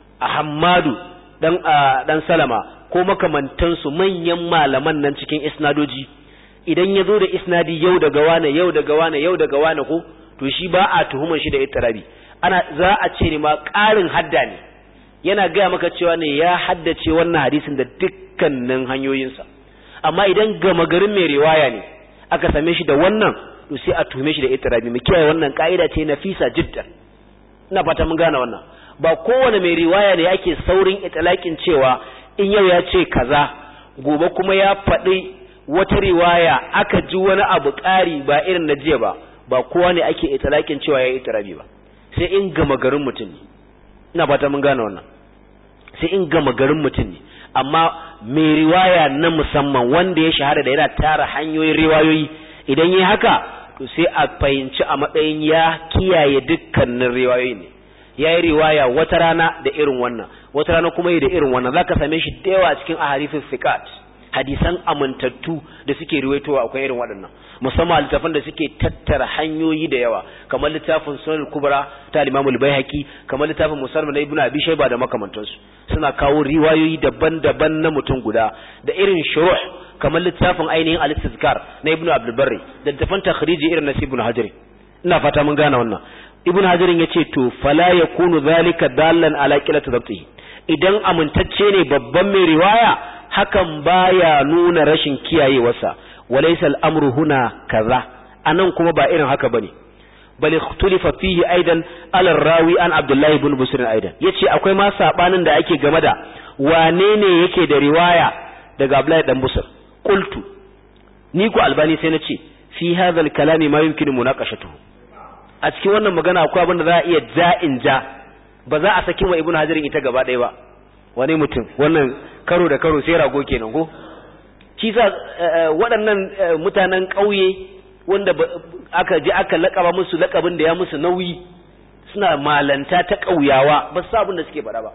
ahmadu dan dan salama ko makamantansu manyan malaman nan cikin isnadoji idan ya zo da isnadi yau daga wane yau daga wane yau daga wane ko to shi ba a tuhumar shi da ittirabi ana za a ce ne ma ƙarin hadda ne yana gaya maka cewa ne ya haddace wannan hadisin da dukkanin hanyoyinsa amma idan gama garin mai riwaya ne aka same shi da wannan to sai a tuhume shi da ittirabi mu kiyaye wannan ka'ida ce nafisa jiddan ina fata mun gane wannan ba kowane mai riwaya ne yake saurin itlaqin cewa in yau ya ce kaza gobe kuma ya faɗi wata riwaya aka ji wani abu ƙari ba irin na jiya ba ba kowa ne ake itlaqin cewa ya ittirabi ba sai in gama garin mutum ne ina fata mun gane wannan sai in gama garin mutum ne amma mai riwaya na musamman wanda ya shahara da yana tara hanyoyin riwayoyi idan yi haka to sai a fahimci a matsayin ya kiyaye dukkanin riwayoyi ne ya yi riwaya wata rana da irin wannan wata rana kuma yi da irin wannan za ka same shi da yawa cikin aharifin fiqat hadisan amintattu da suke riwaitowa akwai irin waɗannan musamman littafan da suke tattara hanyoyi da yawa kamar littafin sunan kubra ta limamul baihaqi kamar littafin musalman na ibnu abi shayba da makamantansu suna kawo riwayoyi daban-daban na mutum guda da irin shuruh kamar littafin ainihin al-istizkar na ibnu abdul barri da littafin takhriji irin na ibnu hajar ina fata mun gane wannan ibnu hajar yace to fala yakunu zalika dallan ala qilati dhabtihi idan amintacce ne babban mai riwaya hakan baya nuna rashin kiyayewarsa walaysa al-amru huna kaza anan kuma ba irin haka bane bal ikhtulifa fihi aidan ala rawi an abdullah ibn busr aidan yace akwai ma sabanin da ake game da wane ne yake da riwaya daga abdullah dan busr qultu ni ku albani sai na ce fi hadha al-kalami ma yumkinu munaqashatuhu a cikin wannan magana akwai abin da za a iya ja'in ja ba za a saki wa ibn hajarin ita gaba ɗaya ba wani mutum wannan karo da karo sai rago kenan ko shi sa waɗannan mutanen ƙauye wanda aka je aka laƙaba musu laƙabin da ya musu nauyi suna malanta ta ƙauyawa ba su abin da suke faɗa ba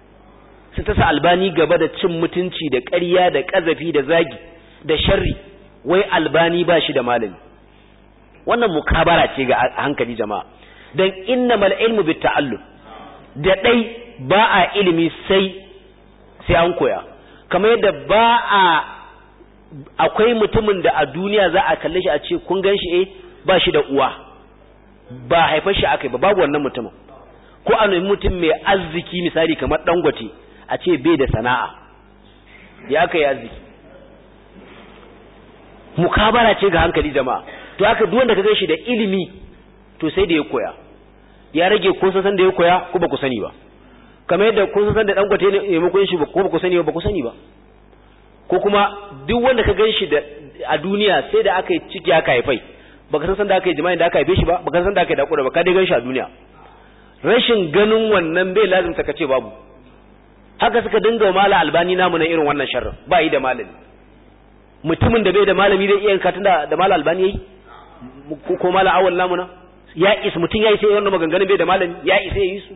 su ta sa albani gaba da cin mutunci da ƙarya da ƙazafi da zagi da sharri wai albani ba shi da malami wannan mukabara ce ga hankali jama'a dan innamal ilmu bit ta'allum da dai ba a ilimi sai sai an koya kamar yadda ba a akwai mutumin da a duniya za a kalle shi a ce kun gan shi eh ba shi da uwa ba haifar shi akai ba babu wannan mutumin ko a nemi mutum mai arziki misali kamar dangote a ce bai da sana'a ya aka yi arziki mukabara ce ga hankali jama'a to haka duk wanda ka gan shi da ilimi to sai da ya koya ya rage ko san da ya koya ko ba ku sani ba kamar yadda kun san da dangote ne maimakon shi ko ba ku sani ba ba ku sani ba ko kuma duk wanda ka ganshi da a duniya sai da aka yi ciki aka haifai baka san san da aka yi jima'i da aka haife shi ba baka san da aka yi dakura ba ka dai ganshi a duniya rashin ganin wannan bai lazimta ka ce babu haka suka dinga mala albani namu na irin wannan sharrin ba yi da malami mutumin da bai da malami zai iya katin da da mala albani yayi ko mala awal namu na ya isa mutum ya isa yayin wannan maganganun bai da malami ya isa yayi su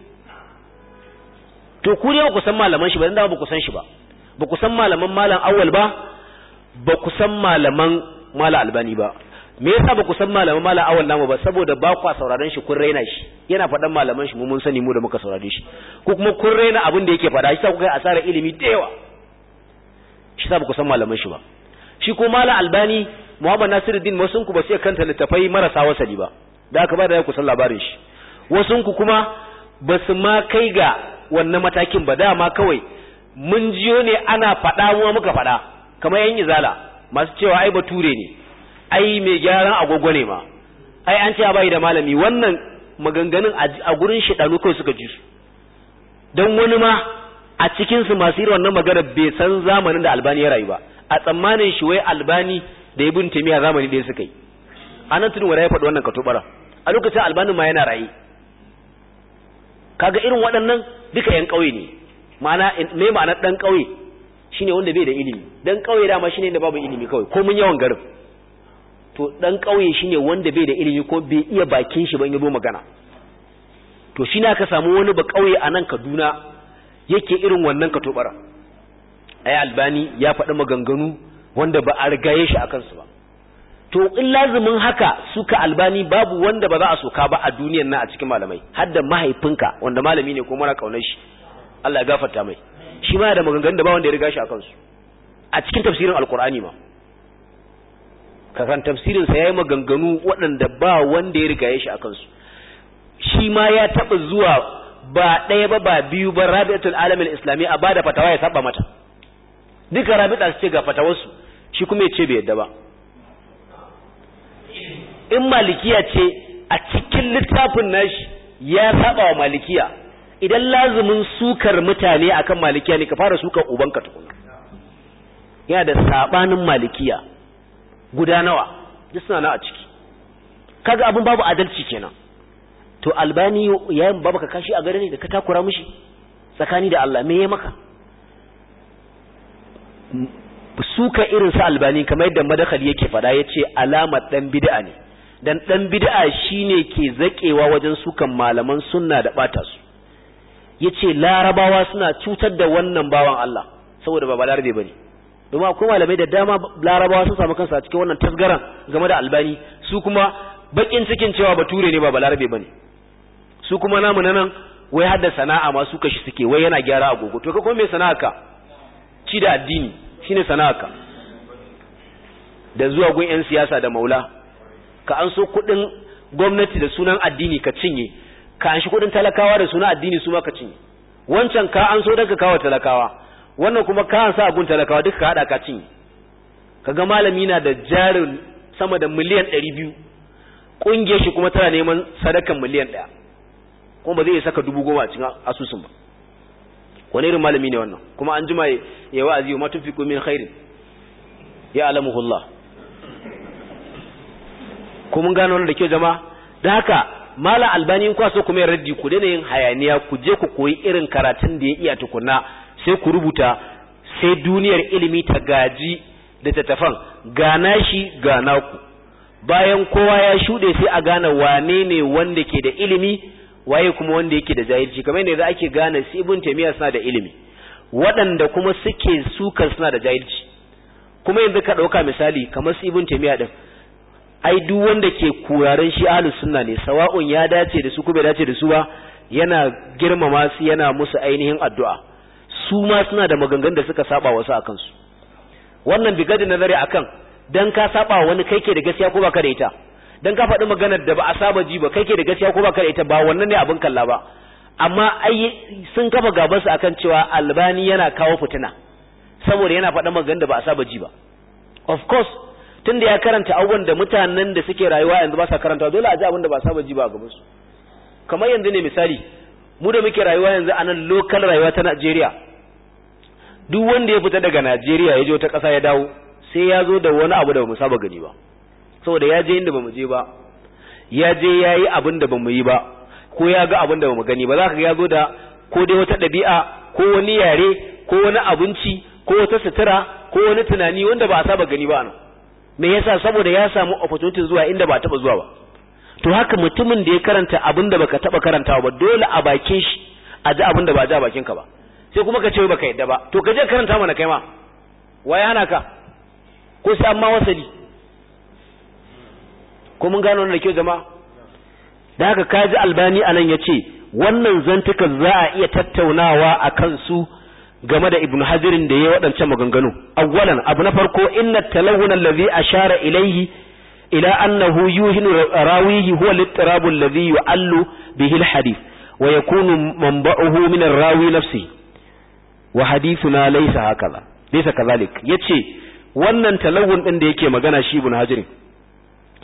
to ku ne ba ku san malaman shi ba dan ba ku san shi ba ba ku san malaman malam awal ba ba ku san malaman mala albani ba me yasa ba ku san malaman mala awal namu ba saboda ba ku sauraron shi kun raina shi yana faɗan malaman shi mu mun sani mu da muka saurare shi ko kuma kun raina abin da yake faɗa shi sa ku kai asara ilimi da yawa shi sa ba ku san malaman shi ba shi ko mala albani muhammad nasiruddin wasun ku ba sai kanta littafai marasa wasali ba da aka ba da ku san labarin shi wasun ku kuma ba su ma kai ga wannan matakin ba dama kawai mun jiyo ne ana faɗa mu muka faɗa kamar yan izala masu cewa ai bature ne ai mai gyaran agogo ne ma ai an ce bai da malami wannan maganganun a gurin shedanu kawai suka ji su don wani ma a cikin su masu irin wannan magana bai san zamanin da albani ya rayu ba a tsammanin shi wai albani da ibn taymiya zamani da suka yi anan tudun wanda ya faɗi wannan katobara a lokacin albanin ma yana raye kaga irin waɗannan duka yan ƙauye ne ma'ana me ma'anar dan ƙauye shine wanda bai da ilimi dan ƙauye dama shine inda babu ilimi kawai ko mun yawan garin to dan ƙauye shine wanda bai da ilimi ko bai iya bakin shi ban yabo magana to shi aka samu wani ba ƙauye a nan Kaduna yake irin wannan katobara ai albani ya faɗi maganganu wanda ba a rigaye shi akan su ba to in lazumin haka suka albani babu wanda ba za a soka ba a duniyar nan a cikin malamai har da mahaifinka wanda malami ne ko mara kaunar shi Allah ya gafarta mai shi ma da maganganun da ba wanda ya riga shi akan su a cikin tafsirin alkur'ani ma kakan tafsirin sa yayi maganganu waɗanda ba wanda ya riga shi akan su shi ma ya taba zuwa ba ɗaya ba ba biyu ba rabi'atul alamin islami a bada fatawa ya saba mata duka rabi'a su ce ga fatawarsu shi kuma ya ce bai yadda ba in malikiya ce a cikin littafin nashi ya saba wa malikiya idan lazumin sukar mutane akan malikiya ne ka fara sukar ubanka tukuna yana da sabanin malikiya guda nawa duk suna na a ciki kaga abin babu adalci kenan to albani yayin babu ka kashi a gare ne da ka takura mishi tsakani da Allah me ya maka suka irin sa albani kamar yadda madakali yake fada yace alamar dan bid'a ne dan dan bid'a shine ke zakewa wajen sukan malaman sunna da bata su yace larabawa suna cutar da wannan bawan Allah saboda ba balarabe bane domin akwai malamai da dama larabawa sun samu kansu a cikin wannan tasgaran game da albani su kuma bakin cikin cewa bature ne ba balarabe bane su kuma namu nan wai hadda sana'a ma su kashi suke wai yana gyara agogo to ka kuma me sana'a ka ci da addini shine sana'a ka da zuwa gun yan siyasa da maula ka an so kudin gwamnati da sunan addini ka cinye ka an shi kudin talakawa da sunan addini su ma ka cinye wancan ka an so daga kawo talakawa wannan kuma ka an sa gun talakawa duka ka hada ka cinye kaga malami na da jarin sama da miliyan 200 kungiyar shi kuma tana neman sadakan miliyan 1 kuma ba zai saka dubu goma a cikin asusun ba wani irin malami ne wannan kuma an jima ya wa'azi wa matufiqu min khairin ya alamuhullah ko mun gano wannan da kyau jama'a da haka mala albani kwa so kuma ya raddi ku daina yin hayaniya ku je ku koyi irin karatun da ya iya tukunna sai ku rubuta sai duniyar ilimi ta gaji da tattafan gana shi gana ku bayan kowa ya shuɗe sai a gane wane ne wanda ke da ilimi waye kuma wanda yake da jahilci kamar yadda ake gane su ibn taymiya suna da ilimi waɗanda kuma suke sukar suna da jahilci kuma yanzu ka ɗauka misali kamar su ibn taymiya din ai duk wanda ke kuraren shi ahlus sunna ne sawa'un ya dace da su ko bai dace da su ba yana girmama su yana musu ainihin addu'a su ma suna da maganganun da suka saba wasu akan su wannan bigadi nazari akan dan ka saba wani kai ke da gaskiya ko baka da ita dan ka faɗi maganar da ba a saba ji ba kai ke da gaskiya ko baka da ita ba wannan ne abin kalla ba amma ai sun kafa gaban su akan cewa albani yana kawo fitina saboda yana faɗa maganar da ba a saba ji ba of course tunda ya karanta abubuwan da mutanen da suke rayuwa yanzu ba sa karanta dole a ji abin da ba saba ji ba a gaban su kamar yanzu ne misali mu da muke rayuwa yanzu a nan local rayuwa ta Najeriya duk wanda ya fita daga Najeriya ya je wata ƙasa ya dawo sai ya zo da wani abu da ba mu saba gani ba saboda ya je inda ba mu je ba ya je ya yi abin da ba mu yi ba ko ya ga abin da ba mu gani ba za ka ga ya zo da ko dai wata ɗabi'a ko wani yare ko wani abinci ko wata sutura ko wani tunani wanda ba a saba gani ba nan me yasa saboda ya samu opportunity zuwa inda ba taba zuwa ba to haka mutumin da ya karanta abin da baka taba karantawa ba dole a bakin shi a ji abin da ba ji a bakin ka ba sai kuma ka ce baka yadda ba to ka je karanta mana kai ma waye hana ka ko sai amma wasali ko mun gano wannan da kyau jama'a da haka kaji albani anan yace wannan zantukan za a iya tattaunawa a kansu game da ibn hajirin da ya waɗancan maganganu awwalan abu na farko inna talawun allazi ashara ilayhi ila annahu yuhinu rawihi huwa al-ittirab alladhi yu'allu bihi al-hadith wa yakunu manba'uhu min ar-rawi nafsi wa hadithuna laysa hakaza laysa kadhalik yace wannan talawun din da yake magana shi ibn hajirin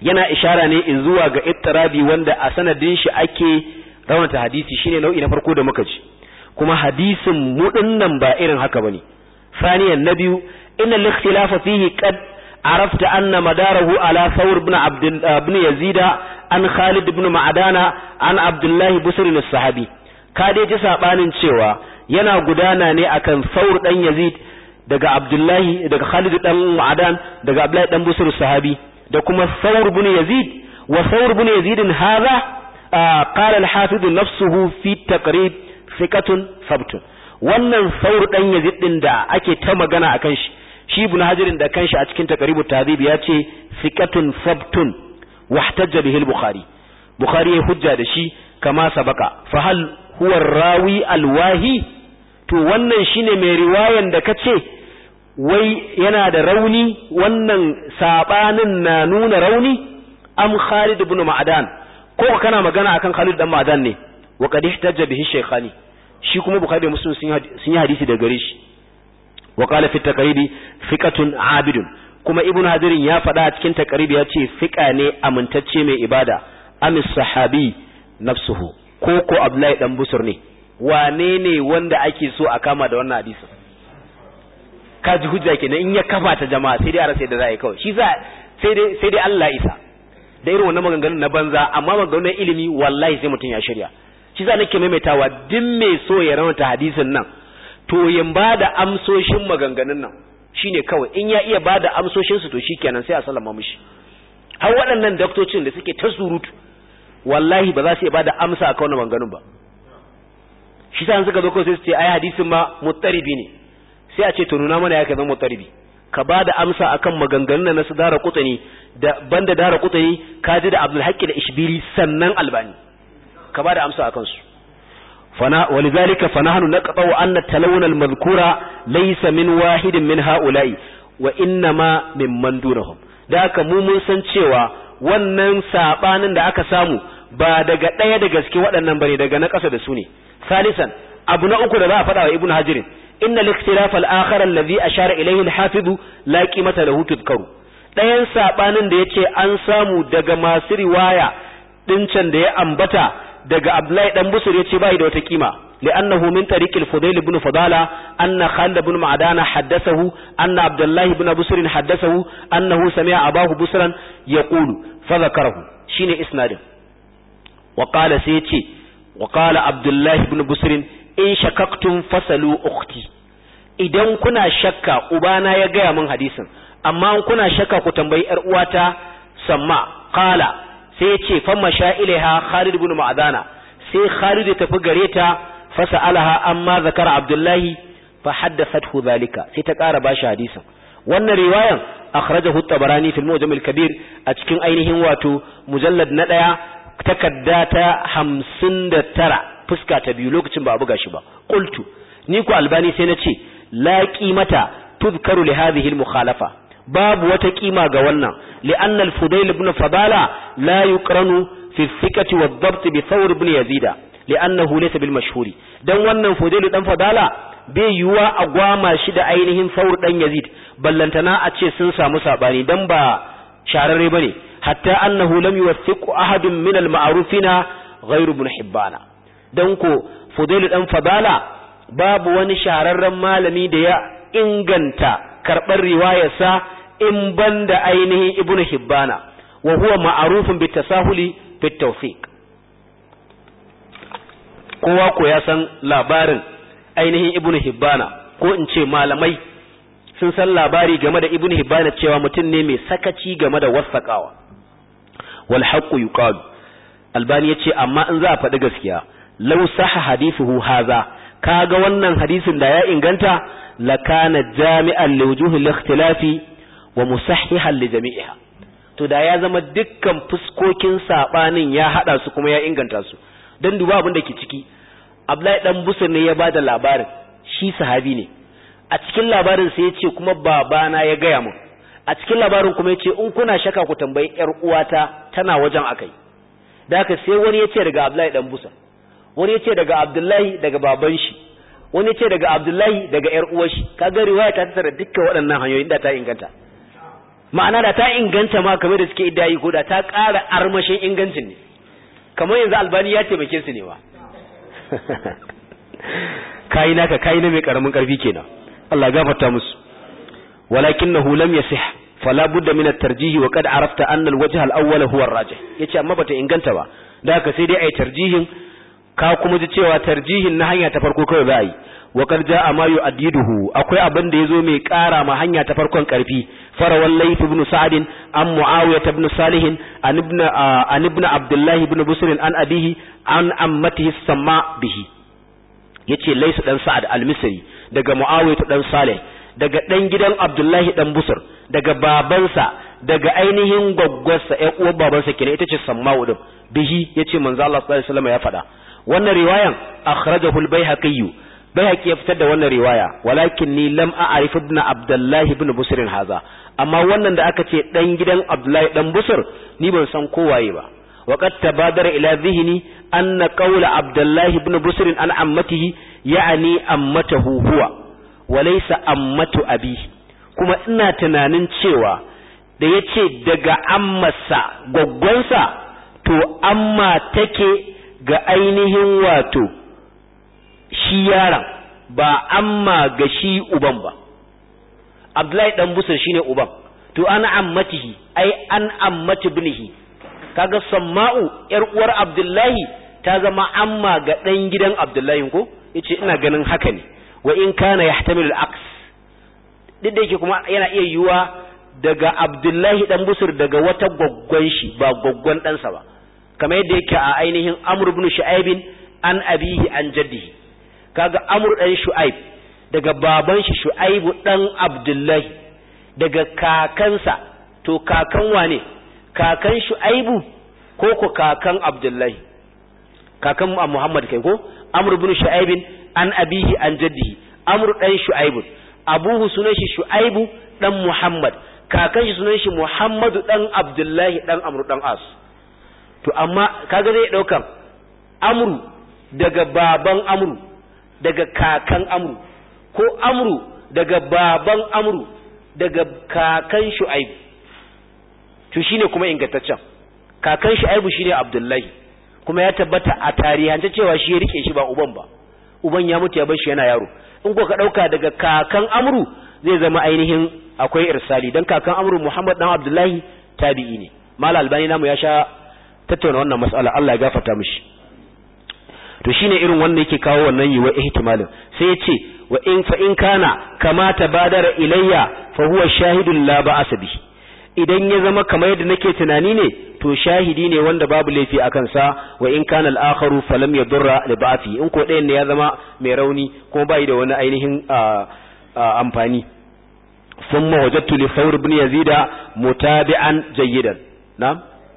yana ishara ne zuwa ga ittirabi wanda a sanadin shi ake raunata hadisi shine nau'i na farko da muka ji kuma hadisin mu dinnan ba irin haka bane saniyan na biyu inna al-ikhtilafa fihi qad عرفت أن مداره على ثور بن عبد بن يزيد عن خالد بن معدانا عن عبد الله بسر الصحابي كادي ji sabanin cewa yana gudana ne akan Thawr dan Yazid daga Abdullahi daga Khalid dan Ma'adan daga Abdullahi dan Busr sahabi da kuma Thawr ibn Yazid wa Thawr ibn Yazid hadha qala al-Hafiz nafsuhu fi taqrib thiqatun sabtun wannan Thawr dan Yazid din da ake ta magana akan shi shi ibn hajarin da kanshi a cikin taqribut tahdhib ya ce thiqatun sabtun wahtajja bihi al-bukhari bukhari ya hujja da shi kama sabaka fa hal huwa rawi al-wahi to wannan shine mai riwayan da kace wai yana da rauni wannan sabanin na nuna rauni am Khalid ibn Ma'dan ko kana magana akan Khalid dan Ma'dan ne wa qad ihtajja bihi shaykhani shi kuma bukhari da muslim sun yi hadisi da gare shi wa qala fi taqribi fiqatun abidun kuma ibnu hadirin ya faɗa a cikin taqribi ya ce fiqa ne amintacce mai ibada amis sahabi nafsuhu ko ko abdullahi dan busur ne wane ne wanda ake so a kama da wannan hadisi ka ji hujja kenan in ya kafa ta jama'a sai dai a rasa da za a yi kawai shi sa sai dai sai dai Allah isa da irin wannan maganganun na banza amma maganganun ilimi wallahi sai mutum ya shirya shi sa nake maimaitawa duk mai so ya rawata hadisin nan to yin ba da amsoshin maganganun nan shine kawai in ya iya ba da amsoshin su to shikenan sai a sallama mishi har waɗannan daktocin da suke ta surutu wallahi ba za su iya ba da amsa a kawai maganganun ba shi sa suka zo kawai sai su ce ai hadisin ma muttaribi ne sai a ce to nuna mana ya kai zama muttaribi ka ba da amsa akan maganganun na su dara kutani da banda dara kutani ka ji da abdul haqqi da ishbiri sannan albani ka ba da amsa akan su fana walidhalika fanahnu naqta wa anna talawun almadhkura laysa min wahidin min haula'i wa innama mimman dunahum da haka mu mun san cewa wannan sabanin da aka samu ba daga ɗaya da gaske waɗannan bane daga na ƙasa da su ne salisan abu na uku da za a faɗa wa ibnu hajirin إن الاختلاف الآخر الذي أشار إليه الحافظ لا قيمة له تذكر ɗayan sabanin da yace an samu daga masu riwaya dincan da ya ambata daga Abdullahi dan Busur yace bai da wata kima li'annahu min tariq al-Fudail ibn Fadala anna Khalid ibn Ma'dana haddathahu anna Abdullah ibn Busr haddathahu annahu sami'a Abahu Busran yaqulu fa dhakarahu shine isnadin wa qala sai yace wa qala Abdullah ibn Busr in shakaktum fasalu ukhti idan kuna shakka ubana ya gaya min hadisin amma in kuna shakka ku tambayi yar uwata samma qala sai ya ce famma sha'ilaiha Khalid ibn Ma'dana sai Khalid ya tafi gare ta fasalaha amma zakara Abdullahi fa haddathathu zalika sai ta ƙara bashi hadisin wannan riwayan akhrajahu at-Tabarani fil Mujam al-Kabir a cikin ainihin wato mujallad na daya takadda ta 59 fuska ta biyu lokacin ba a buga shi ba qultu ni ku albani sai na ce la qimata tuzkaru li hadhihi al mukhalafa babu wata kima ga wannan li anna al fudail ibn fadala la yuqranu fi thiqati wa dhabt bi thawr ibn yazida li annahu laysa bil mashhuri dan wannan fudail dan fadala bai yuwa a gwama shi da ainihin thawr dan yazid ballantana a ce sun samu sabani dan ba shararre bane hatta annahu lam yuwathiqu ahadun min al ma'rufina ghayru ibn hibbana don ko fudailu dan fadala babu wani shahararren malami da ya inganta karɓar riwayarsa in banda ainihin ibnu hibbana wa huwa ma'arufun bi tasahuli fi tawfiq kowa ko ya san labarin ainihin ibnu hibbana ko in ce malamai sun san labari game da ibnu hibbana cewa mutum ne mai sakaci game da wasaqawa wal haqqu yuqalu albani yace amma in za a faɗi gaskiya law sahha hadithuhu hadha kaga wannan hadisin da ya inganta lakana jami'an liwujuhi al-ikhtilafi wa musahhihan li jami'iha to da ya zama dukkan fuskokin sabanin ya hada su kuma ya inganta su dan duba abin da ke ciki Abdullahi dan Busur ne ya bada labarin shi sahabi ne a cikin labarin sai ya ce kuma babana ya gaya mun a cikin labarin kuma ya ce in kuna shaka ku tambayi yar uwata tana wajen akai da haka sai wani ya ce daga Abdullahi dan Busur wani yace daga Abdullahi daga baban shi wani yace daga Abdullahi daga ƴar uwar shi kaga riwaya ta tsara dukkan waɗannan hanyoyin da ta inganta ma'ana da ta inganta ma kamar da suke iddayi ko da ta ƙara armashin ingancin ne kamar yanzu albani ya taimake su ne ba kayi naka kayi na mai karamin karfi kenan Allah ya gafarta musu walakinahu lam yasih fala budda min at-tarjih wa qad arafta anna al-wajh al-awwal huwa ar-rajih yace amma bata inganta ba da haka sai dai ai tarjihin ka kuma ji cewa tarjihin na hanya ta farko kawai za a yi wa qad jaa ma yu'addiduhu akwai abin da yazo mai kara ma hanya ta farkon karfi farawal layth ibn sa'd an muawiyah ibn salih an ibn an ibn abdullah ibn busr an abihi an ammatihi samma bihi yace layth dan sa'ad al-misri daga muawiyah dan salih daga dan gidan abdullahi dan busr daga babansa daga ainihin gwaggwarsa ƴan uwar babansa kenan ita ce samma'u din bihi yace manzo Allah sallallahu alaihi wasallam ya faɗa wannan riwayan akhrajahu al-baihaqi baihaqi ya fitar da wannan riwaya walakin ni lam a'rif ibn abdullah ibn busr haza amma wannan da aka ce dan gidan abdullahi dan busr ni ban san kowaye ba وقد تبادر إلى ذهني أن قول عبد الله بن بسر عن عمته يعني أمته هو وليس أمة أبيه kuma ina tunanin cewa da ya ce daga ammarsa gwaggwansa to amma take ga ainihin wato shi yaron ba amma ga shi uban ba abdullahi dan busar shine uban to ana ammatihi ai an ammati ibnihi kaga samma'u yar uwar abdullahi ta zama amma ga dan gidan abdullahi ko yace ina ganin haka ne wa in kana yahtamilu al-aks duk da yake kuma yana iya yiwuwa daga abdullahi dan busur daga wata gwaggwan shi ba gwaggwan ɗansa ba kamar yadda yake a ainihin amr ibn shu'aib an abihi an jaddihi kaga amr dan shu'aib daga baban shi shu'aib dan abdullahi daga kakansa to kakan wane kakan shu'aibu ko ko kakan abdullahi kakan muhammad kai ko amr ibn shu'aib an abihi an jaddihi amr dan shu'aib abuhu sunan shi shu'aibu dan muhammad kakan shi sunan shi muhammadu dan abdullahi dan amru dan as to amma kaga zai daukan amru daga baban amru daga kakan amru ko amru daga baban amru daga kakan shu'aibu to shine kuma ingantaccen kakan shu'aibu shine abdullahi kuma ya tabbata a tarihance cewa shi ya rike shi ba uban ba uban ya mutu ya bar shi yana yaro in ko ka dauka daga kakan amru zai zama ainihin akwai irsali dan kakan amru muhammad dan abdullahi tabi'i ne mal albani namu ya sha tattauna wannan mas'ala Allah ya gafarta mishi to shine irin wannan yake kawo wannan yiwa ihtimalin sai ya ce wa in fa in kana kama tabadara ilayya fa huwa shahidun la ba'asa bihi idan ya zama kamar yadda nake tunani ne to shahidi ne wanda babu laifi a kansa wa in kana al-akharu falam yadurra li ba'fi in ko ɗayan ne ya zama mai rauni kuma bai da wani ainihin amfani thumma wajadtu li thawr ibn yazid mutabi'an jayyidan na'am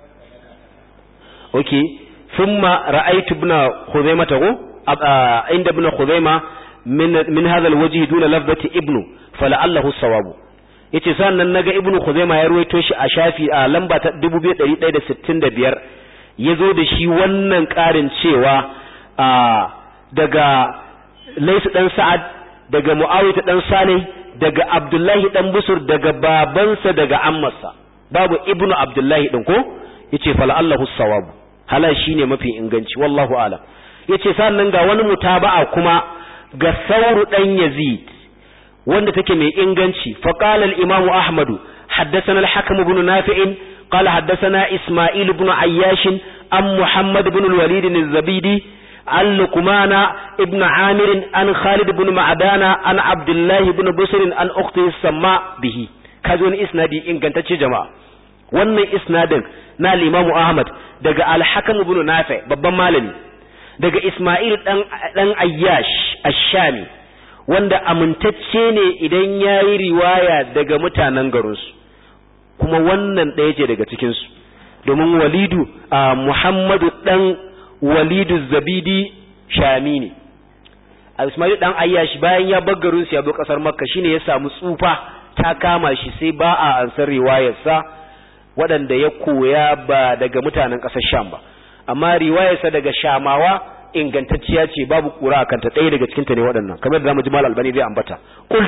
okay thumma ra'aytu ibn khuzaimah tago inda ibn khuzaimah min min hadha al-wajh duna lafzati ibnu fala'allahu sawabu yace sannan naga ibnu khuzaima ya ruwaito shi a shafi a lamba ta 2165 yazo da shi wannan karin cewa a daga Lais dan Sa'ad daga Muawiyah dan Salih daga Abdullahi dan Busur daga babansa daga ammarsa babu ibnu Abdullahi din ko yace fala Allahu sawabu hala shine mafi inganci wallahu alam yace sannan ga wani mutaba'a kuma ga Sauru dan Yazid wanda take mai inganci faqala al-imamu ahmad haddathana al-hakim ibn nafi' qala haddathana isma'il ibn ayyash am muhammad ibn al-walid al-zabidi an luqmana ibn amir an khalid ibn ma'dana an abdullah ibn busr an ukhti samma bihi kazo ni isnadi ingantacce jama'a wannan isnadin na al-imamu ahmad daga al-hakim ibn nafi' babban malami daga isma'il dan dan ayyash ash-shami wanda amintacce ne idan ya yi riwaya daga mutanen garinsu kuma wannan ɗaya ce daga cikinsu domin walidu a muhammadu ɗan walidu zabidi shami ne a ismailu ɗan ayyashi bayan ya bar garinsu ya bi ƙasar makka shine ya samu tsufa ta kama shi sai ba a ansar riwayarsa waɗanda ya koya ba daga mutanen ƙasar sham ba amma riwayarsa daga shamawa ingantacciya ce babu kura a kanta ɗaya daga cikinta ne waɗannan kamar da zamu ji mal albani zai ambata qultu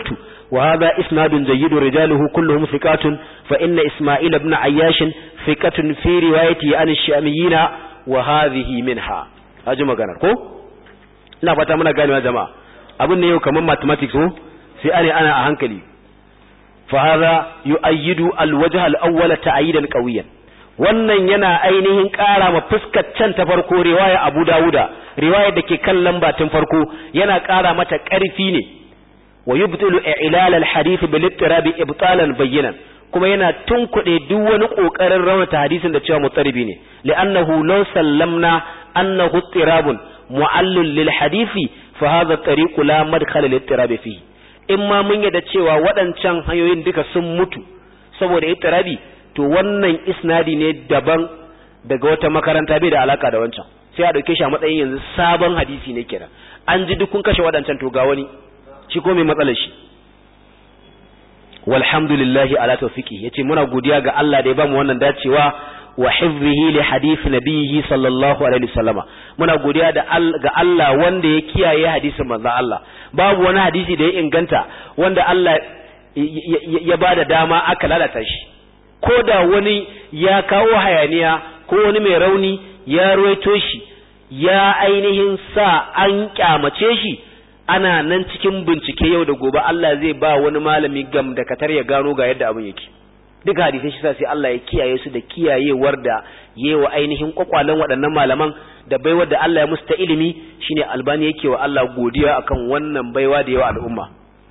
wa hadha isnadun jayyidun rijaluhu kulluhum thiqatun fa inna isma'il ibn ayyash thiqatun fi riwayati an ash-shamiyyin wa hadhihi minha haji magana ko ina fata muna ganewa jama'a abin ne yau kamar mathematics ko sai ane ana a hankali fa hadha yu'ayyidu al-wajh al-awwal ta'yidan qawiyan wannan yana ainihin ƙara ma fuskar can ta farko riwaya Abu Dawuda riwayar da ke kan lamba tun farko yana ƙara mata ƙarfi ne wa yubtilu i'lal al-hadith bil ittirabi ibtalan bayyinan kuma yana tunkuɗe duk wani ƙoƙarin raunata hadisin da cewa mutsaribi ne li'annahu law sallamna annahu ittirabun mu'allil lil hadisi fa hadha at-tariqu la madkhala lil ittirabi fihi in ma mun yadda cewa waɗancan hanyoyin duka sun mutu saboda ittirabi to wannan isnadi ne daban daga wata makaranta bai da alaka da wancan sai a dauke shi a matsayin yanzu sabon hadisi ne kenan an ji duk kun kashe waɗancan to ga wani shi ko mai matsalar shi walhamdulillahi ala tawfiqi yace muna godiya ga Allah da ya bamu wannan dacewa wa hifzihi li hadith nabiyhi sallallahu alaihi wasallama muna godiya da ga Allah wanda ya kiyaye hadisin manzon Allah babu wani hadisi da ya inganta wanda Allah ya bada dama aka lalata shi ko da wani ya kawo hayaniya ko wani mai rauni ya ruwaito shi ya ainihin sa an kyamace shi ana nan cikin bincike yau da gobe Allah zai ba wani malami gam da katar ya gano ga yadda abin yake duka hadisai shi sa sai Allah ya kiyaye su da kiyayewar da yewa ainihin kwakwalen waɗannan malaman da baiwar da Allah ya musu ta ilimi shine albani yake wa Allah godiya akan wannan baiwa da yawa al'umma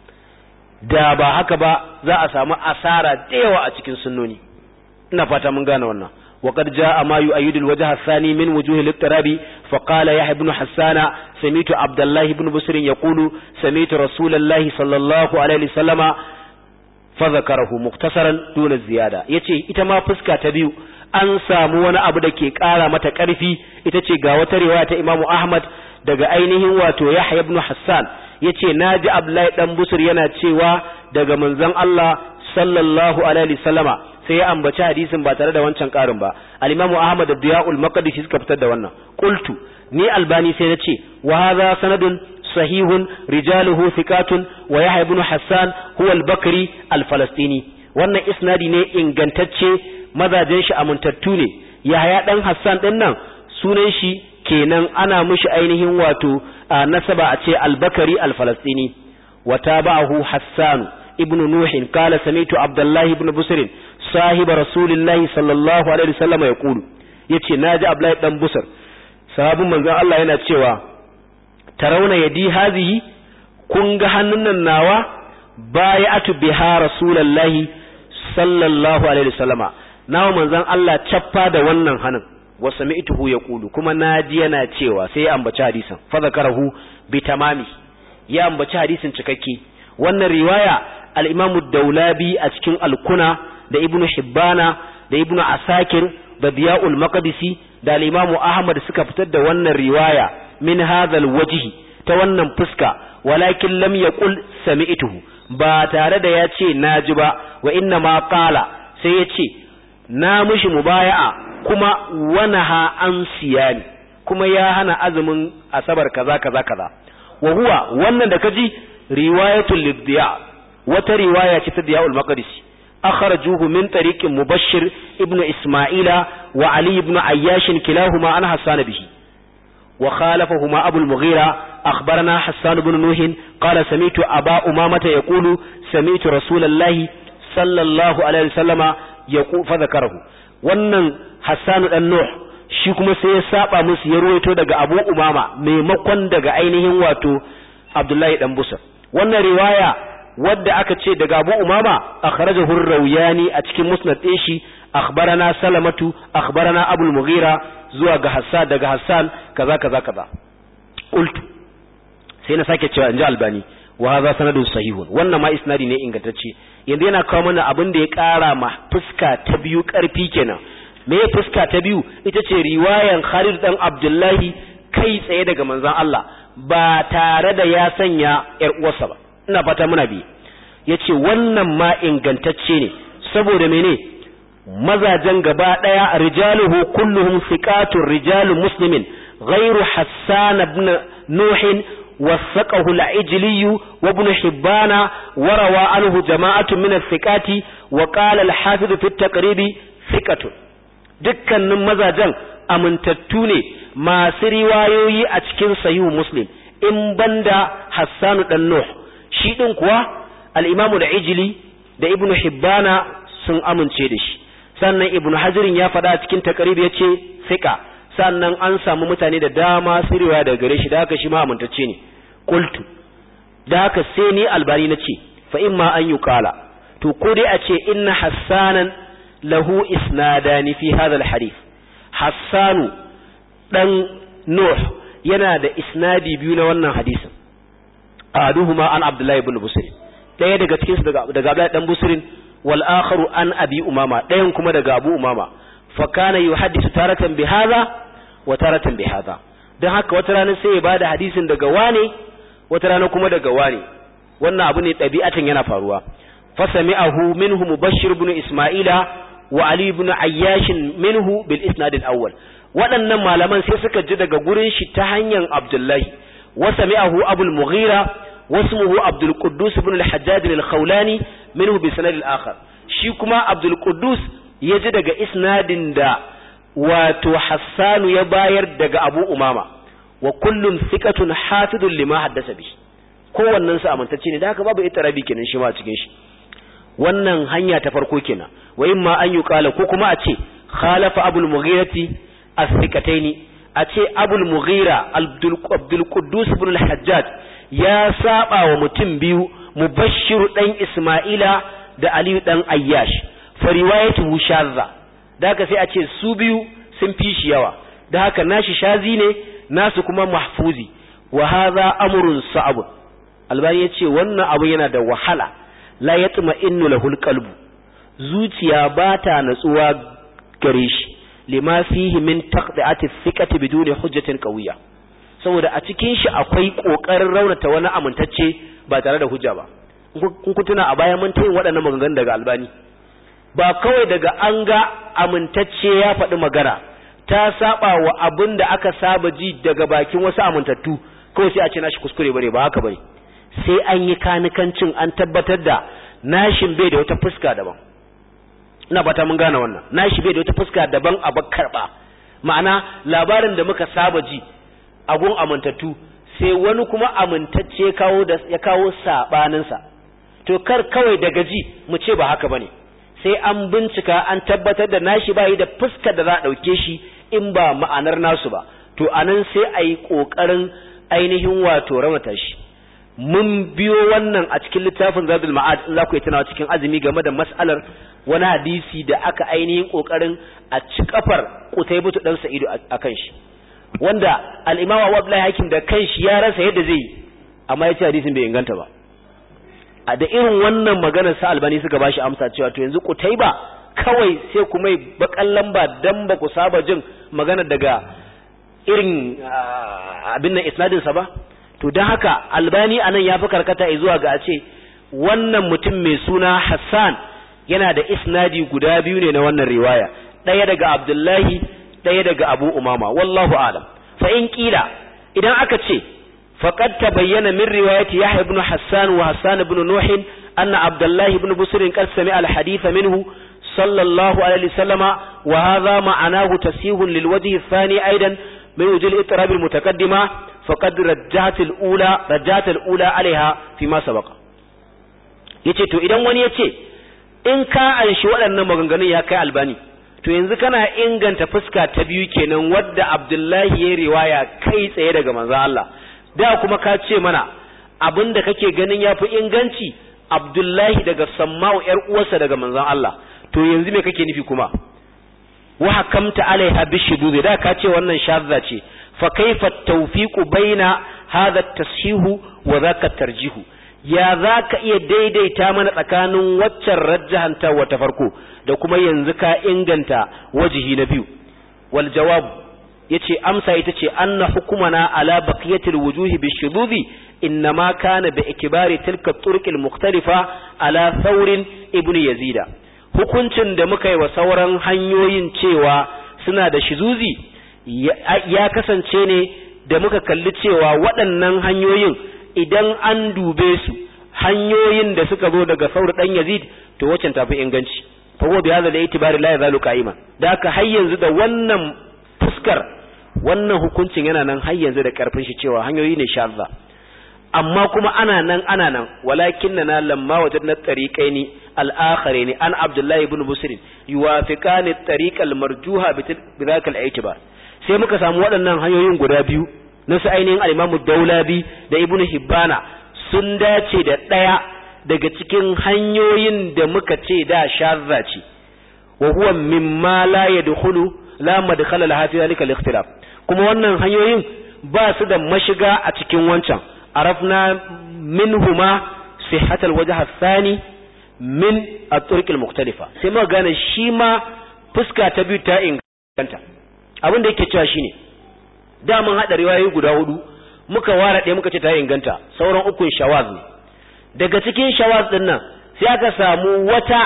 da ba haka ba za a samu asara da yawa a cikin sunnoni ina fata mun gane wannan وقد جاء ما يؤيد الوجه الثاني من وجوه الاضطراب فقال يحيى بن حسان سميت عبد الله بن بسر يقول سميت رسول الله صلى الله عليه وسلم فذكره مختصرا دون الزيادة yace ita ma fuska ta biyu an samu wani abu da ke kara mata karfi ita ce ga wata riwaya ta Imam Ahmad daga ainihin wato Yahya ibn Hassan yace naji Abdullahi dan Busur yana cewa daga manzon Allah sallallahu alaihi wasallama sai ya ambaci hadisin ba tare da wancan karin ba al-Imam Ahmad da Diya'ul Maqdisi suka fitar da wannan qultu ni albani sai na ce wa hadha sanadun sahihun rijaluhu thiqatun wa Yahya ibn Hassan huwa al-Bakri al-Falastini wannan isnadi ne ingantacce mazajen shi amintattu ne Yahya dan Hassan din nan sunan shi kenan ana mishi ainihin wato nasaba a ce al-Bakri al-Falastini wa tabahu Hassan ibn Nuh qala sami'tu Abdullah ibn Busr صاحب رسول الله صلى الله عليه وسلم يقول yace naji Abdullahi dan Busar sahabin manzon Allah yana cewa tarawna yadi hazihi kun ga hannun nan nawa bayatu biha rasulullahi sallallahu alaihi wasallama nawa manzon Allah cappa da wannan hannun wa sami'tuhu yaqulu kuma naji yana cewa sai ya ambaci hadisin fa zakarahu bi tamami ya ambaci hadisin cikakke wannan riwaya al-Imam ad-Daulabi a cikin al-Kuna da ibnu hibbana da ibnu asakir da diya'ul maqdisi da al-imamu ahmad suka fitar da wannan riwaya min hadhal wajhi ta wannan fuska walakin lam yaqul sami'tuhu ba tare da ya ce naji ba wa inna ma qala sai ya ce na mishi mubaya'a kuma wanaha an siyani kuma ya hana azumin asabar kaza kaza kaza wa huwa wannan da kaji riwayatul lidya wata riwaya ce ta diya'ul maqdisi أخرجوه من طريق مبشر ابن إسماعيل وعلي بن عياش كلاهما عن حسان به وخالفهما أبو المغيرة أخبرنا حسان بن نوح قال سميت أبا أمامة يقول سميت رسول الله صلى الله عليه وسلم يقول فذكره wannan Hassan dan Nuh shi kuma sai ya saba musu ya ruwaito daga Abu Umama maimakon daga ainihin wato Abdullahi dan Busar wannan riwaya wadda aka ce daga Abu Umama akhrajahu ar-Rawiyani a cikin musnad din shi akhbarana Salamatu akhbarana Abu al-Mughira zuwa ga Hassan daga Hassan kaza kaza kaza qultu sai na sake cewa inji Albani wa hadha sanadun sahihun wannan ma isnadi ne ingantacce yanzu yana kawo mana abin da ya kara ma fuska ta biyu karfi kenan me ya fuska ta biyu ita ce riwayan Khalid dan Abdullahi kai tsaye daga manzon Allah ba tare da ya sanya yar uwarsa ba ina fata muna bi yace wannan ma ingantacce ne saboda mene mazajen gaba daya rijaluhu kulluhum thiqatur rijalu muslimin ghairu hassan ibn nuh wasaqahu al-ijli wa ibn hibban wa rawa anhu jama'atun min al-thiqati wa qala al-hafiz fi at-taqrib thiqatun dukkanin mazajen amintattu ne masu riwayoyi a cikin sahihu muslim in banda hassanu dan nuh shi din kuwa al-imam al-ijli da ibn hibbana sun amince da shi sannan ibn hajirin ya faɗa cikin taqrib yace thiqa sannan an samu mutane da dama su riwaya daga gare shi da haka shi ma amintacce ne qultu da haka sai ni albani nace fa imma an yuqala to ko dai a ce inna hassanan lahu isnadani fi hadha alhadith hassanu dan nuh yana da isnadi biyu na wannan hadisin aduhuma an abdullahi ibn busri daya daga cikin su daga daga abdullahi dan busrin wal akharu an abi umama dayan kuma daga abu umama fa kana yuhaddisu taratan bi hadha wa taratan bi hadha dan haka wata rana sai ya bada hadisin daga wane wata rana kuma daga wane wannan abu ne ɗabi'atan yana faruwa fasami'ahu minhu mubashshir ibn isma'ila wa ali ibn ayyash minhu bil isnad al awwal waɗannan malaman sai suka ji daga gurin shi ta hanyar abdullahi wa sami'ahu abul mughira wasmuhu abdul quddus ibn al hajjaj al khawlani minhu bi sanad al akhar shi kuma abdul quddus ya ji daga isnadin da wato hassanu ya bayar daga abu umama wa kullum thiqatun hafidun lima haddasa bi kowannen su amintacce ne da haka babu itarabi kenan shi ma cikin shi wannan hanya ta farko kenan wa imma an yuqala ko kuma a ce khalafa abul mughirati as-thiqataini a ce abul mughira abdul quddus ibn al-hajjaj ya saba wa mutum biyu mubashshir dan isma'ila da ali dan ayyash fa riwayatuhu shadha da haka sai a ce su biyu sun fi shi yawa da haka nashi shazi ne nasu kuma mahfuzi wa hadha amrun sa'ab albani yace wannan abu yana da wahala la yatma innu lahul qalbu zuciya ba ta natsuwa gare shi lima fihi min taqdi'ati thiqati biduni hujjatin qawiyya saboda a cikin shi akwai kokarin raunata wani amintacce ba tare da hujja ba kun kutuna a baya mun tayin waɗannan maganganun daga albani ba kawai daga an ga amintacce ya faɗi magana ta saba wa abin da aka saba ji daga bakin wasu amintattu kawai sai a ce nashi kuskure bare ba haka bane sai an yi kanikancin an tabbatar da nashin bai da wata fuska daban ina fata mun gane wannan nashi bai da wata fuska daban a karba ma'ana labarin da muka saba ji a gun amintattu sai wani kuma amintacce kawo da ya kawo sabanin sa to kar kawai daga ji mu ce ba haka bane sai an bincika an tabbatar da nashi bai da fuskar da za a dauke shi in ba ma'anar nasu ba to anan sai a yi kokarin ainihin wato raunata shi mun biyo wannan a cikin littafin zadul ma'ad in za ku yi tunawa cikin azumi game da mas'alar wani hadisi da aka ainihin kokarin a ci kafar kutaibutu dan sa'idu akan shi wanda al-imam Abu Abdullah Hakim da kanshi ya rasa yadda zai yi amma yace hadisin bai inganta ba a da irin wannan maganar sa albani suka bashi amsa cewa to yanzu kutaiba kawai sai ku mai bakan lamba dan ba ku saba jin magana daga irin abin nan isnadin sa ba to don haka albani anan ya fi karkata zuwa ga a ce wannan mutum mai suna hassan yana da isnadi guda biyu ne na wannan riwaya ɗaya daga abdullahi ɗaya daga abu umama wallahu alam fa in kila idan aka ce faqad tabayyana min riwayati yahya ibn hassan wa hassan ibn nuh anna abdullahi ibn busr qad sami'a al-hadith minhu sallallahu alaihi wasallama wa hadha ma'anahu tasihun lil wajhi ath-thani aidan من وجه الاضطراب المتقدمة فقد رجعت الأولى رجعت الأولى عليها فيما سبق yace to idan wani yace in ka anshi waɗannan maganganun ya kai albani to yanzu kana inganta fuska ta biyu kenan wadda Abdullahi ya riwaya kai tsaye daga manzon Allah da kuma ka ce mana abinda kake ganin yafi inganci Abdullahi daga Samma'u yar uwarsa daga manzon Allah to yanzu me kake nufi kuma wa hakamta alaiha bishudud da ka ce wannan shadda ce fa kaifa tawfiqu baina hadha at-tashihu wa dhaka tarjihu ya zaka iya daidaita mana tsakanin waccan rajjahanta wa ta farko da kuma yanzu ka inganta wajihi na biyu wal jawab yace amsa ita ce anna hukumana ala baqiyatil wujuhi bishududi innama kana bi ikbari tilka turuq al-mukhtalifa ala thawrin ibnu yazida hukuncin da muka yi wa sauran hanyoyin cewa suna da shizuzi ya kasance ne da muka kalli cewa waɗannan hanyoyin idan an dube su hanyoyin da suka zo daga saur dan yazid to waccan tafi inganci fa huwa bi hadha al-i'tibari la yazalu qa'ima da haka har yanzu da wannan fuskar wannan hukuncin yana nan har yanzu da karfin shi cewa hanyoyi ne shadda amma kuma ana nan ana nan walakinna lamma wajadna tariqaini al-akharaini an abdullah ibn busr yuwafiqani at-tariq al-marjuha bi dhaka al-i'tibar sai muka samu waɗannan hanyoyin guda biyu na su ainihin al-imamu daulabi da ibn hibbana sun dace da ɗaya daga cikin hanyoyin da muka ce da shadda ce wa huwa mimma la yadkhulu la madkhala laha fi dhalika al-ikhtilaf kuma wannan hanyoyin ba su da mashiga a cikin wancan arafna minhuma sihhatal wajh ath-thani min at-turuq al-mukhtalifa sai muka gane shi ma fuska ta biyu ta inganta abin da yake cewa shine da mun hada riwayoyi guda hudu muka ware ɗaya muka ce ta inganta sauran ukun shawaz ne daga cikin shawaz din nan sai aka samu wata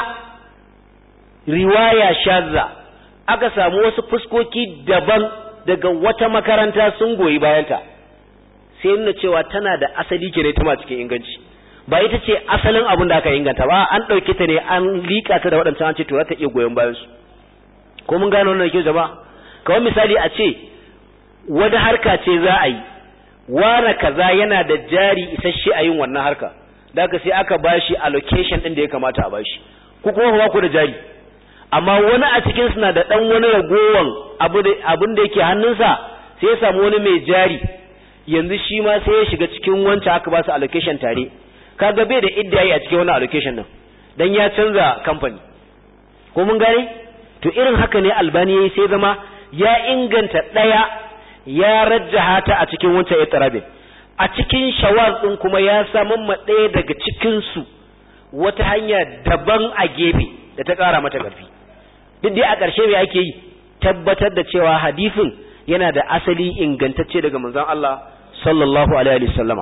riwaya shazza aka samu wasu fuskoki daban daga wata makaranta sun goyi bayanta sai nuna cewa tana da asali ke ne ta cikin inganci ba ita ce asalin abin da aka inganta ba an ɗauke ta ne an liƙa ta da waɗancan an ce to za ta iya goyon bayan su ko mun gano wannan ke jama'a kawai misali a ce wani harka ce za a yi wane kaza yana da jari isasshe a yin wannan harka da aka sai aka bashi allocation din da ya kamata a bashi ku kuma ba ku da jari amma wani a cikin suna da dan wani ragowan abin da yake hannunsa sai ya samu wani mai jari yanzu shi ma sai ya shiga cikin wancan aka ba su allocation tare kaga bai da idda yi a cikin wani allocation din dan ya canza company ko mun gane to irin haka ne albani yayi sai zama ya inganta daya ya rajjaha ta a cikin wancan itirabin a cikin shawaz din kuma ya samun ma ɗaya daga cikin su wata hanya daban a gefe da ta ƙara mata ƙarfi duk dai a ƙarshe me ake yi tabbatar da cewa hadisin yana da asali ingantacce daga manzon Allah sallallahu alaihi wasallama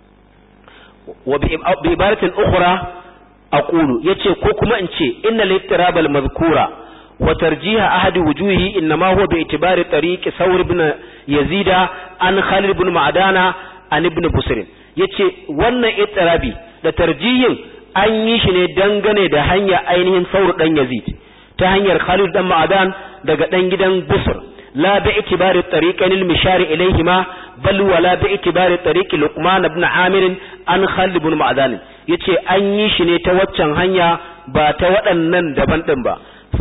wa bi ibaratin ukhra aqulu yace ko kuma in ce innal ittirabal madhkura وترجيح أحد وجوهه إنما هو باعتبار طريق ثور بن يزيد عن خالد بن معدان عن ابن بصر yace wannan itirabi da tarjihin an yi shi ne dangane da hanya ainihin saur dan Yazid ta hanyar Khalid dan Ma'adan daga dan gidan Busr la bi itibari tariqan al-mishar ilayhima bal wala bi itibari tariq Luqman ibn Amir an Khalid ibn Ma'adan yace an yi shi ne ta waccan hanya ba ta waɗannan daban din ba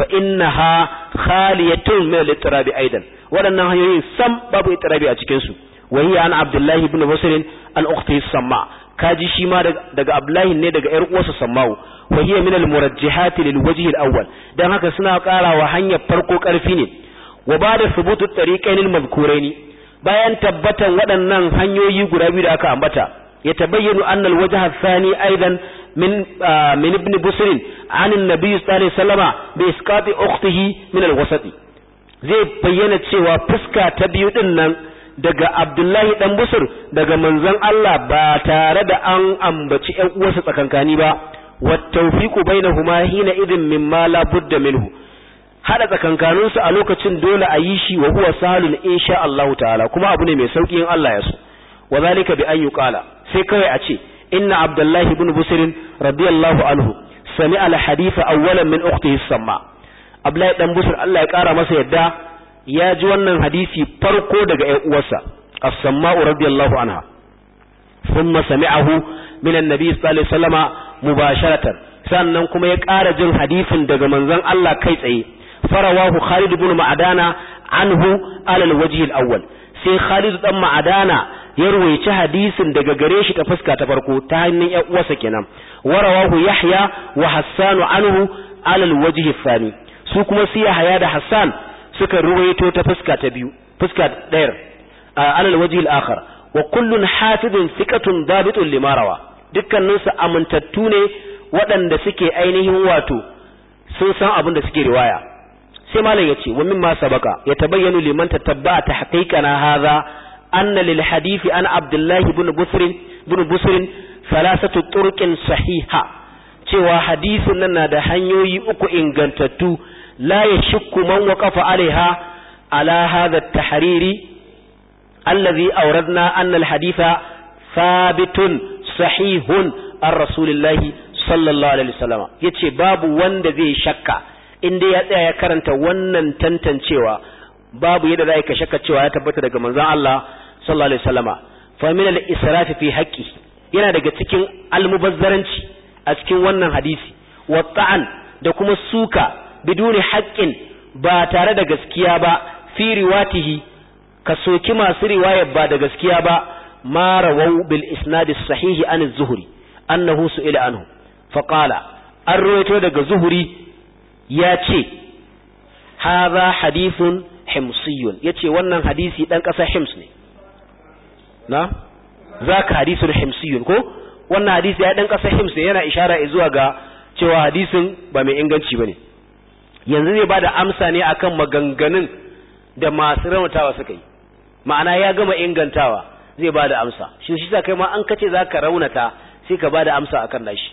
فإنها خالية من الاضطراب أيضا waɗannan hanyoyin sam babu itirabi a cikin su wahiya an Abdullahi ibn Busr an ukhti Samma kaji shi ma daga Abdullahi ne daga ƴar uwarsa Samma'u wahiya min al-murajjihat lil wajh al-awwal dan haka suna ƙarawa hanyar farko ƙarfi ne wa ba'da thubutu tariqain al-madhkurain bayan tabbatan waɗannan hanyoyi guda biyu da aka ambata يتبين أن الوجه الثاني أيضا من آه من ابن بسر عن النبي صلى الله عليه وسلم بإسقاط أخته من الوسط zai bayyana cewa fuska ta biyu din nan daga Abdullahi dan Busur daga manzon Allah ba tare da an ambaci ƴan uwarsa tsakankani ba wa tawfiqu bainahuma hina idin mimma la budda minhu hada tsakankanin su a lokacin dole a yi shi wa huwa salun insha Allah ta'ala kuma abu ne mai sauki in Allah ya so wa zalika bi an yuqala sai kawai a ce inna abdullahi ibn busr radiyallahu anhu sami al hadith awwalan min ukhtihi samma abdullahi dan busr Allah ya kara masa yadda ya ji wannan hadisi farko daga ƴan uwarsa as-samma radiyallahu anha thumma sami'ahu min an-nabi sallallahu alaihi wasallama mubasharatan sannan kuma ya ƙara jin hadisin daga manzon Allah kai tsaye farawahu Khalid ibn Ma'dana anhu ala al-wajh al-awwal sai Khalid dan Ma'dana ya ruwaici hadisin daga gare shi ta fuska ta farko ta hannun ƴan uwarsa kenan warawahu Yahya wa Hassan anhu ala al-wajh al-thani su kuma sai Yahya da Hassan suka ruwaito ta fuska ta biyu fuska ɗayar ala al-wajh al-akhar wa kullun hafizun thiqatun dabitun lima rawa dukkaninsu amintattu ne waɗanda suke ainihin wato sun san abin da suke riwaya sai malam yace wa mimma sabaka yatabayyanu liman tatabba tahqiqana hadha anna lil hadisi an abdullahi ibn busr ibn busr thalathatu turqin sahiha cewa hadisin nan na da hanyoyi uku ingantattu la yashukku man waqafa alaiha ala hadha at-tahriri allazi awradna anna alhaditha thabitun sahihun an rasulillahi sallallahu alaihi wasallam yace babu wanda zai shakka inda ya tsaya ya karanta wannan tantancewa babu yadda za ka shakka cewa ya tabbata daga manzon Allah sallallahu alaihi wasallama fa min al-israf fi haqqi yana daga cikin almubazzaranci a cikin wannan hadisi wa ta'an da kuma suka biduni haqqin ba tare da gaskiya ba fi riwatihi ka soki masu riwaya ba da gaskiya ba ma rawau bil isnad as-sahih an az-zuhri annahu su'ila anhu fa qala an rawaito daga zuhuri ya ce hadha hadithun himsiyun yace wannan hadisi dan kasar hims ne na zaka hadisul himsiyun ko wannan hadisi ya dan kasar hims ne yana ishara zuwa ga cewa hadisin ba mai inganci bane yanzu zai bada amsa ne akan maganganun da masu raunatawa suka yi ma'ana ya gama ingantawa zai bada amsa shi shi sa kai ma an kace zaka raunata sai ka bada amsa akan nashi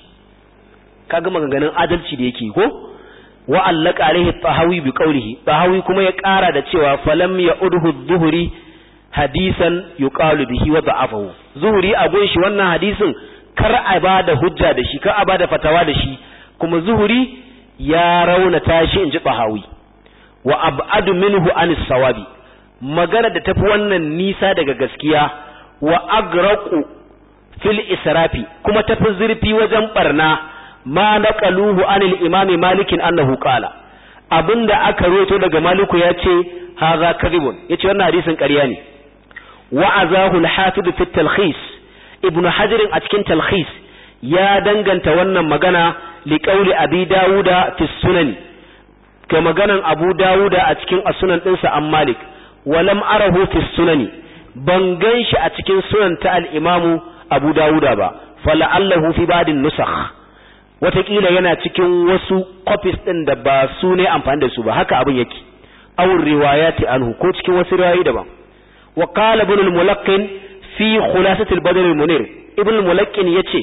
ka gama maganganun adalci da yake ko wa allaka alaihi tahawi bi qawlihi tahawi kuma ya ƙara da cewa falam ya udhu dhuhri hadisan yuqalu bihi wa da'afahu zuhri a gun shi wannan hadisin kar a bada hujja da shi kar a bada fatawa da shi kuma zuhri ya raunata shi inji tahawi wa ab'adu minhu anis sawabi magana da tafi wannan nisa daga gaskiya wa agraqu fil israfi kuma tafi zurfi wajen barna ma naqaluhu anil imam malik annahu qala abinda aka roto daga maliku yace hadha kadhibun yace wannan hadisin ƙarya ne wa azahu al-hafiz fi talkhis ibnu hajar a cikin talkhis ya danganta wannan magana li qawli abi dauda fi sunan ga maganan abu dauda a cikin as-sunan dinsa an malik walam arahu fi sunani ban ganshi a cikin sunan ta al-imamu abu dauda ba fala'allahu fi ba'din nusakh watakila yana cikin wasu copies din da ba su ne amfani da su ba haka abin yake awur riwayati anhu ko cikin wasu riwayoyi daban wa qala ibn al-mulaqqin fi khulasati al-badr al-munir ibn al-mulaqqin yace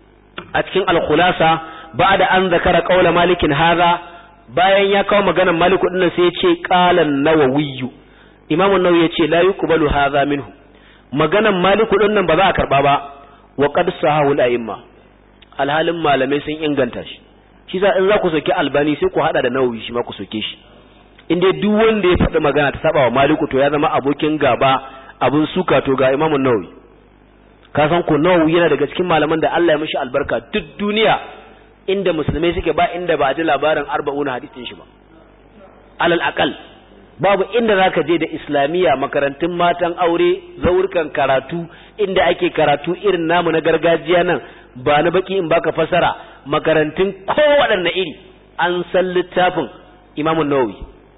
a cikin al-khulasa ba'da an zakara qawla malik hadha bayan ya kawo maganar malik din sai yace qala an-nawawi imam an-nawawi yace la yuqbalu hadha minhu maganar malik din nan ba za a karba ba wa qad sahahu al-a'imma alhalin malamai sun inganta shi shi za in za ku soke albani sai ku hada da nawawi shi ma ku soke shi in dai duk wanda ya faɗi magana ta saba wa maliku to ya zama abokin gaba abun suka to ga imamun nawawi ka san ko nawawi yana daga cikin malaman da Allah ya mishi albarka duk duniya inda musulmai suke ba inda ba a ji labarin arba'una hadisin shi ba alal aqal babu inda zaka je da islamiyya makarantun matan aure zaurkan karatu inda ake karatu irin namu na gargajiya nan ba na baki in baka fasara makarantun kowaɗanne iri an san littafin imamun nawawi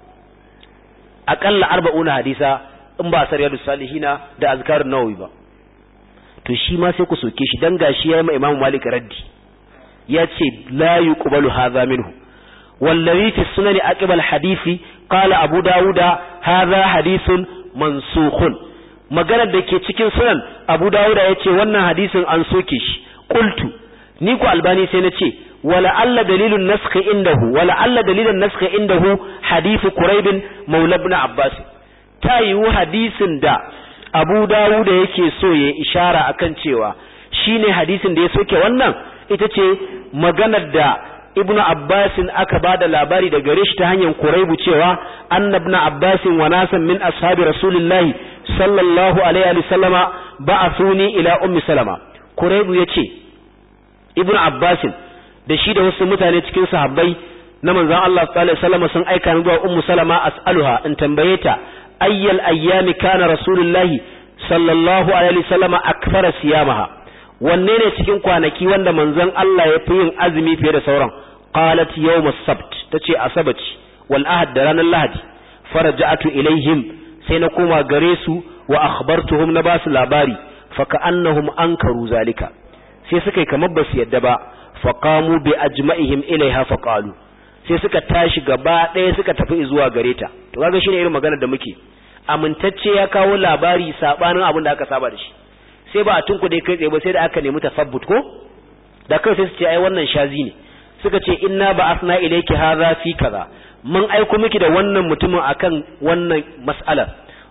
aƙalla arba'una hadisa in ba sariyar salihina da azkarun nawawi ba to shi ma sai ku soke shi dan gashi yayi ma imamu malik raddi ya ce la yuqbalu hadha minhu wallazi fi sunan aqbal hadisi qala abu dauda hadha hadithun mansukhun maganar da ke cikin sunan abu dauda yace wannan hadisin an soke shi qultu ni ku albani sai na ce wala alla dalilun naskh indahu wala alla dalilun naskh indahu hadith quraib maula ibn abbas ta yiwu hadisin da abu dawud yake so ya ishara akan cewa shine hadisin da ya soke wannan ita ce maganar da ibn abbas aka bada labari da gare shi ta hanyar quraibu cewa annabna abbas wa nasan min ashabi rasulillahi sallallahu alaihi wa sallama ba'athuni ila ummi salama quraibu yace ibn abbasin da shi da wasu mutane cikin sahabbai na manzon Allah sallallahu alaihi wasallam sun aika ni zuwa ummu salama as'aluha in tambaye ta ayyal ayyami kana rasulullahi sallallahu alaihi wasallam akthara siyamaha wanne ne cikin kwanaki wanda manzon Allah ya fi yin azumi fiye da sauran qalat yawm as-sabt tace asabaci wal ahad da ranar lahadi faraja'atu ilaihim sai na koma gare su wa akhbartuhum na basu labari fa ka'annahum ankaru zalika sai suka yi kamar ba su yadda ba faqamu bi ajma'ihim ilaiha faqalu sai suka tashi gaba ɗaya suka tafi zuwa gare ta to kaga shine irin magana da muke amintacce ya kawo labari sabanin abin da aka saba da shi sai ba a tunkuɗe kai tsaye ba sai da aka nemi tasabbut ko da kai sai su ce ai wannan shazi ne suka ce inna ba asna ilayki hadha fi kaza mun aiko miki da wannan mutumin akan wannan mas'alar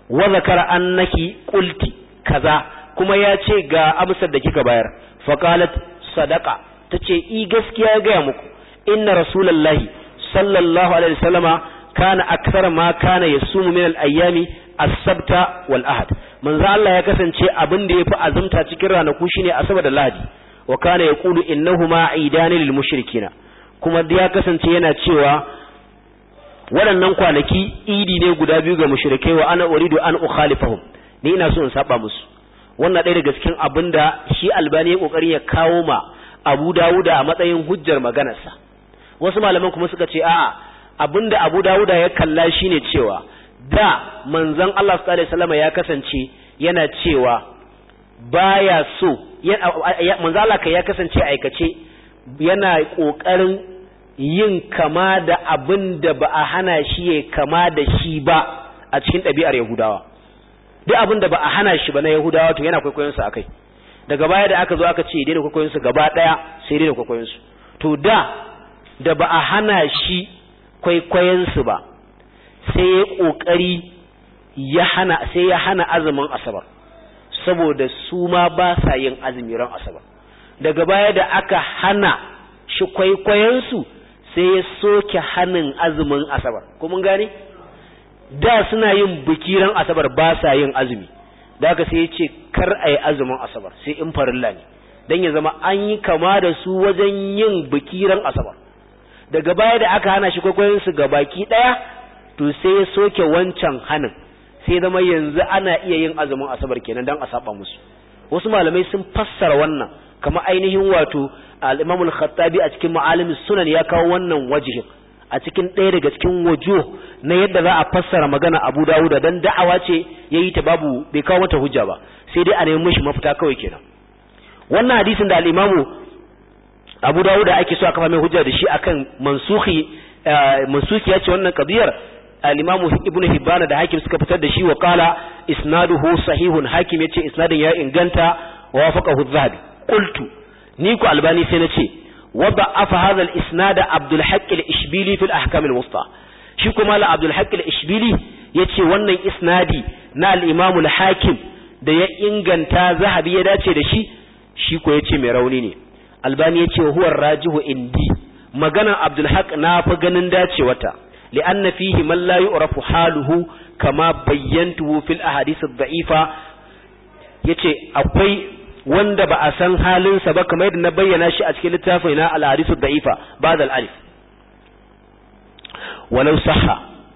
wa zakara annaki qulti kaza kuma ya ce ga amsar da kika bayar faqalat sadaqa tace i gaskiya ya gaya muku inna rasulullahi sallallahu alaihi wasallama kana akthar ma kana yasumu min al-ayyami as-sabta wal ahad manzo Allah ya kasance abin da yafi azumta cikin ranaku shine asabar da lahadi wa kana yaqulu innahuma idani lil mushrikina kuma ya kasance yana cewa waɗannan kwanaki idi ne guda biyu ga mushrikai wa ana uridu an ukhalifahum ni ina so in saba musu wannan ɗaya daga cikin abin da shi albani ya kokari ya kawo ma abu dawuda a matsayin hujjar maganarsa wasu malaman kuma suka ce a'a abinda abu dawuda ya kalla shine cewa da manzon Allah sallallahu alaihi wasallam ya kasance yana cewa baya so manzon Allah kai ya kasance aikace yana kokarin yin kama da abin da ba a hana shi ya kama da shi ba a cikin ɗabi'ar Yahudawa duk abin da ba a hana shi ba na Yahudawa to yana kwaikwayon su akai daga baya da aka zo aka ce daina kwaikwayon su gaba ɗaya sai daina kwaikwayon su to da da ba a hana shi kwaikwayon su ba sai ya kokari ya hana sai ya hana azumin asabar saboda su ma ba sa yin azumi ran asabar daga baya da aka hana shi kwaikwayon su sai ya soke hanin azumin asabar ko mun gane da suna yin bikiran asabar ba sa yin azumi da aka sai ya ce kar a yi azumin asabar sai in farilla ne don ya zama an yi kama da su wajen yin bikiran asabar daga baya da aka hana shi kwaikwayon su ga baki ɗaya to sai ya soke wancan hanin sai zama yanzu ana iya yin azumin asabar kenan don a saba musu wasu malamai sun fassara wannan kama ainihin wato al-Imam al-Khattabi a cikin Ma'alim sunan ya kawo wannan wajihin a cikin ɗaya daga cikin wajo na yadda za a fassara magana Abu Dawud dan da'awa ce yayi ta babu bai kawo mata hujja ba sai dai a nemi mishi mafita kawai kenan wannan hadisin da al-Imam Abu Dawud ake so a kafa mai hujja da shi akan mansukhi mansuki ya ce wannan qadiyar al-Imam Ibn Hibban da Hakim suka fitar da shi wa qala isnaduhu sahihun Hakim yace isnadin ya inganta wa wafaqahu adh-Dhahabi qultu ni ku albani sai nace wa da'afa hadha al-isnad Abdul Haqq al-Ishbili fi al-ahkam al-wusta shi kuma la Abdul Haqq al-Ishbili yace wannan isnadi na al-Imam al-Hakim da ya inganta Zahabi ya dace da shi shi ko yace mai rauni ne albani yace huwa rajihu indi magana Abdul Haqq na fa ganin dacewata li'anna fihi man la yu'rafu haluhu kama bayyantuhu fil ahadith ad-da'ifa yace akwai wanda ba a san halinsa ba kamar yadda na bayyana shi a cikin littafin na al-hadithu da'ifa ba'da al-alif walau sahha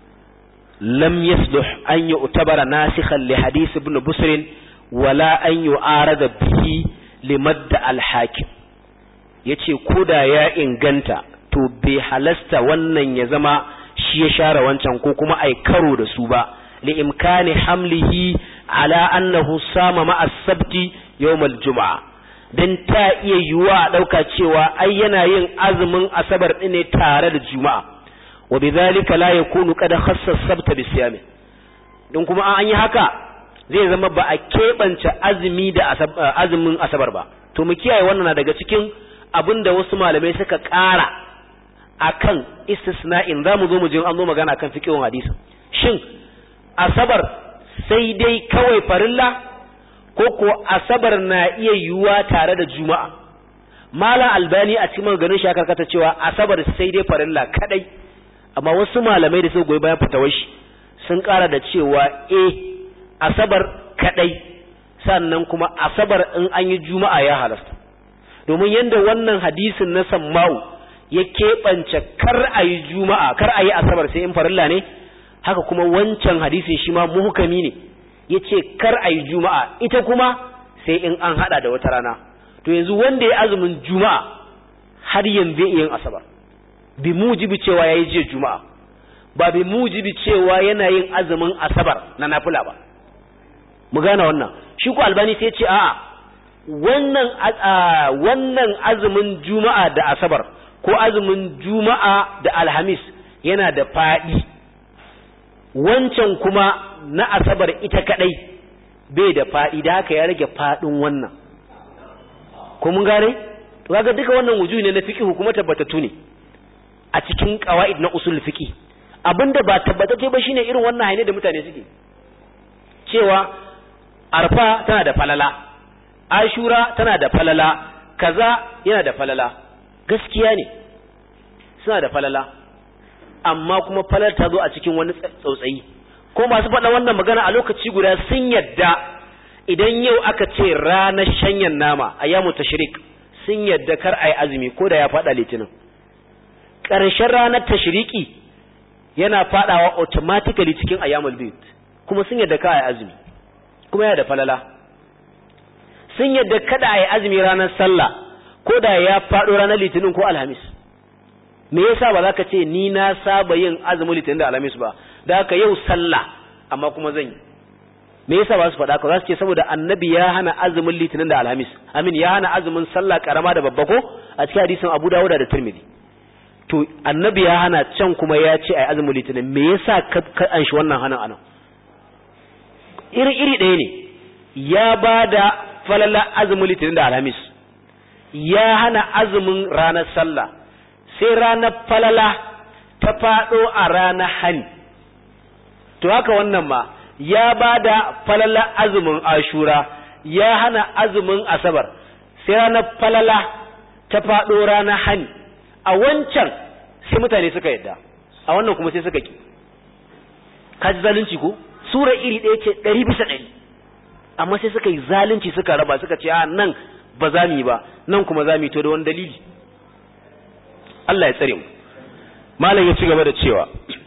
lam yasluh an yu'tabara nasikhan li hadith ibn busr wala an yu'arada bihi limadd al-hakim yace koda ya inganta to bai halasta wannan ya zama shi ya share wancan ko kuma ai karo da su ba li imkani hamlihi ala annahu sama ma'a sabti yawmal juma'a dan ta iya yiwuwa a ɗauka cewa ai yana yin azumin asabar ɗin ne tare da juma'a wa bidhalika la yakunu qad khassa sabta bi siyami din kuma an yi haka zai zama ba a keɓance azumi da azumin asabar ba to mu kiyaye wannan daga cikin abin da wasu malamai suka ƙara akan istisna'in za mu zo mu je an zo magana kan fiqhun hadisi shin asabar sai dai kawai farilla ko ko asabar na iya yiwuwa tare da juma'a malam albani a cikin ganin shi karkata cewa asabar sai dai farilla kadai amma wasu malamai da suka goyi bayan fitawar shi sun kara da cewa eh asabar kadai sannan kuma asabar in an yi juma'a ya halasta domin yadda wannan hadisin na samma'u ya keɓance kar a yi juma'a kar a yi asabar sai in farilla ne haka kuma wancan hadisin shi ma muhukami ne ya ce kar a yi juma'a ita kuma sai in an hada da wata rana to yanzu wanda ya azumin juma'a har yanzu yin asabar bi mujibi cewa ya yi jiya juma'a ba bi mujibi cewa yana yin azumin asabar na nafila ba mu gane wannan shi ko albani sai ce a'a wannan wannan azumin juma'a da asabar ko azumin juma'a da alhamis yana da faɗi wancan kuma na asabar ita kadai bai da fadi da haka ya rage fadin wannan ko mun gane to kaga duka wannan wujuhi ne na fiqh kuma tabbatatu ne a cikin qawaid na usul fiqh abinda ba tabbatacce ba shine irin wannan haine da mutane suke cewa arfa tana da falala ashura tana da falala kaza yana da falala gaskiya ne suna da falala amma kuma falar ta zo a cikin wani tsautsayi ko masu faɗa wannan magana a lokaci guda sun yadda idan yau aka ce ranar shanyan nama a yamu tashrik sun yadda kar a yi azumi ko da ya faɗa litinin ƙarshen ranar tashriki yana faɗawa automatically cikin ayyamul bid kuma sun yadda ka a yi azumi kuma yana da falala sun yadda kada a yi azumi ranar sallah ko da ya faɗo ranar litinin ko alhamis me yasa ba za ka ce ni na saba yin azumin litinin da alhamis ba da haka yau sallah amma kuma zan yi me yasa ba su faɗa ka za su ce saboda annabi ya hana azumin litinin da alhamis amin ya hana azumin sallah karama da babba ko a cikin hadisin abu dawuda da tirmidhi to annabi ya hana can kuma ya ce ai azumin litinin me yasa ka an shi wannan hanan anan iri iri ɗaya ne ya ba da falala azumin litinin da alhamis ya hana azumin ranar sallah sai ranar falala ta faɗo a ranar hani to haka wannan ma ya ba da falala azumin ashura ya hana azumin asabar sai ranar falala ta faɗo ranar hani a wancan sai mutane suka yadda a wannan kuma sai suka ki kaji zalunci ko sura iri ɗaya ce ɗari bisa ɗari amma sai suka yi zalunci suka raba suka ce a nan ba za mu yi ba nan kuma za mu yi to da wani dalili Allah ya tsare mu malam ya ci gaba da cewa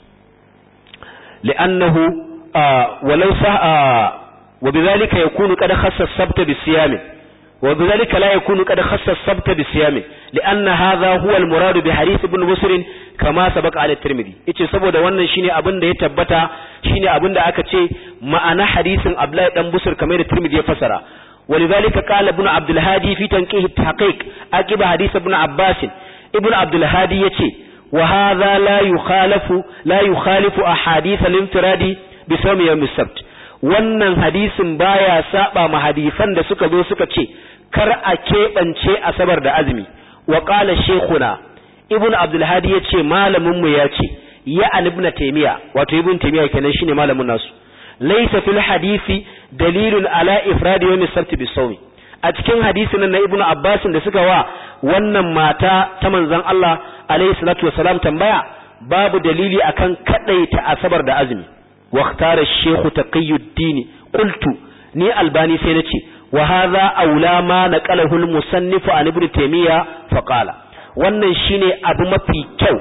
li'annahu walau sa wa bidhalika yakunu qad khassa as-sabt bi-siyam wa bidhalika la yakunu qad khassa as-sabt bi-siyam li'anna hadha huwa al-murad bi hadith ibn busr kama sabaqa ala tirmidhi yace saboda wannan shine abin da ya tabbata shine abin da aka ce ma'ana hadisin Abdullahi dan Busr kamar da Tirmidhi ya fasara ولذلك قال ابن عبد الهادي في تنقيه التحقيق عقب حديث ابن عباس ابن عبد الهادي يتي وهذا لا يخالف لا يخالف احاديث الانفراد بصوم يوم السبت wannan hadisin baya saba ma hadisan da suka zo suka ce kar a keɓance asabar da azumi wa qala shaykhuna ibn abdul hadi yace malamin mu yace ya an ibn taymiya wato ibn taymiya kenan shine malamin nasu laysa fil hadisi dalilun ala ifrad yawm as-sabt bis-sawm a cikin hadisin na ibnu abbas da suka wa wannan mata ta manzon Allah alayhi salatu wassalam tambaya babu dalili akan kadaita asabar da azumi wa ikhtara ash-shaykh taqiyuddin qultu ni albani sai nace wa hadha aula ma naqalahu al-musannif an ibn taymiya fa qala wannan shine abu mafi kyau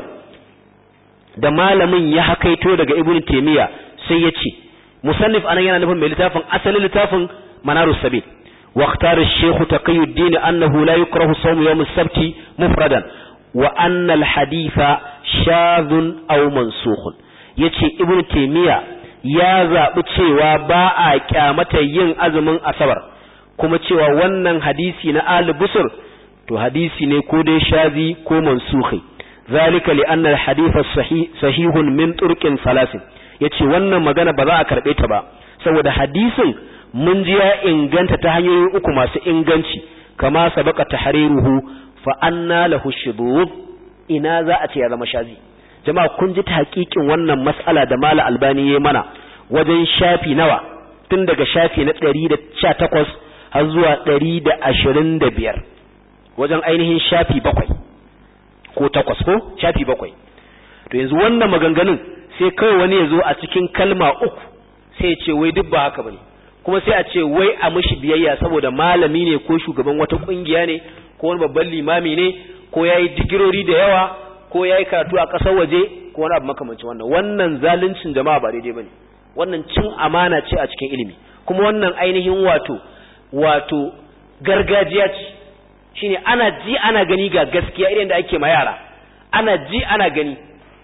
da malamin ya hakaito daga ibn taymiya sai yace musannif anan yana nufin mai littafin asalin littafin manarus sabil واختار الشيخ تقي الدين أنه لا يكره صوم يوم السبت مفردا وأن الحديث شاذ أو منسوخ yace ibnu taymiya ya zabi cewa ba a kyamata yin azumin asabar kuma cewa wannan hadisi na al busur to hadisi ne ko dai shazi ko mansukhi zalika li anna al hadith sahih sahihun min turqin salasin yace wannan magana ba za a karbe ta ba saboda hadisin mun ji ya inganta ta hanyoyi uku masu inganci kama sabaka tahriruhu fa anna lahu shudud ina za a ce ya zama shazi jama'a kun ji ta hakikin wannan mas'ala da mala albani yayi mana wajen shafi nawa tun daga shafi na 118 har zuwa 125 wajen ainihin shafi bakwai ko takwas ko shafi bakwai to yanzu wannan maganganun sai kawai wani ya zo a cikin kalma uku sai ya ce wai duk ba haka bane kuma sai a ce wai a mishi biyayya saboda malami ne ko shugaban wata kungiya ne ko wani babban limami ne ko yayi digirori da yawa ko yayi karatu a ƙasar waje ko wani abu makamancin wannan wannan zaluncin jama'a ba daidai bane wannan cin amana ce a cikin ilimi kuma wannan ainihin wato wato gargajiya ce shine ana ji ana gani ga gaskiya irin da ake ma yara ana ji ana gani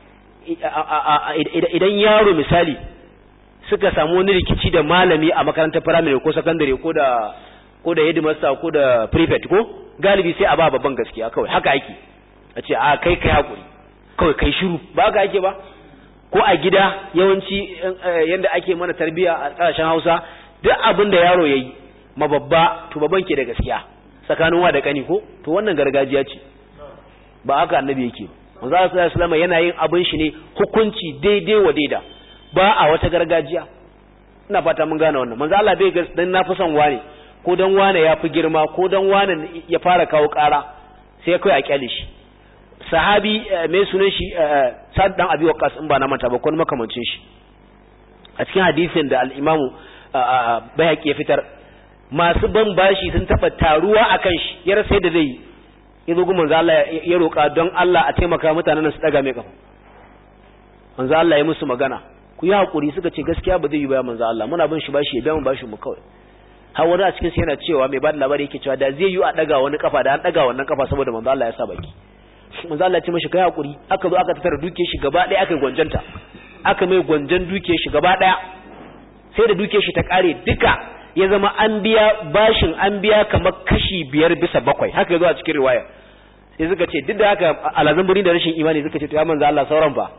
idan yaro misali suka samu wani rikici da malami a makarantar firamare ko sakandare ko da ko da headmaster ko da prefect ko galibi sai a ba babban gaskiya kawai haka ake a ce a kai kai hakuri kawai kai shiru ba haka ake ba ko a gida yawanci yanda ake mana tarbiya a kasashen Hausa duk abin da yaro yayi ma babba to babban ke da gaskiya tsakanin wa da kani ko to wannan gargajiya ce ba haka annabi yake manzo sallallahu alaihi wasallam yana yin abin shi ne hukunci daidai wa daida ba a wata gargajiya ina fata mun gane wannan manzo Allah bai ga dan na fi son wane ko dan wane ya fi girma ko dan wane ya fara kawo ƙara sai kai a kyale shi sahabi mai sunan shi Sa'd dan Abi Waqqas in ba na manta ba ko makamancin shi a cikin hadisin da al-Imamu Bayhaqi ya fitar masu ban bashi sun taba taruwa akan shi ya rasa yadda zai yi yazo gun manzo Allah ya roka don Allah a taimaka mutanen su daga mai kafa manzo Allah ya musu magana ku yi hakuri suka ce gaskiya ba zai yi ba manzo Allah muna bin shi bashi ya biya mu bashi mu kawai har wani a cikin yana cewa mai bada labari yake cewa da zai yi a daga wani kafa da an daga wannan kafa saboda manzo Allah ya sa baki manzo Allah ya ce mashi kai hakuri aka zo aka tattara duke shi gaba daya aka gwanjanta aka mai gwanjan duke shi gaba daya sai da duke shi ta kare duka ya zama an biya bashin an biya kamar kashi biyar bisa bakwai haka yazo a cikin riwaya sai suka ce duk da haka alazan birni da rashin imani suka ce to ya manzo Allah sauran fa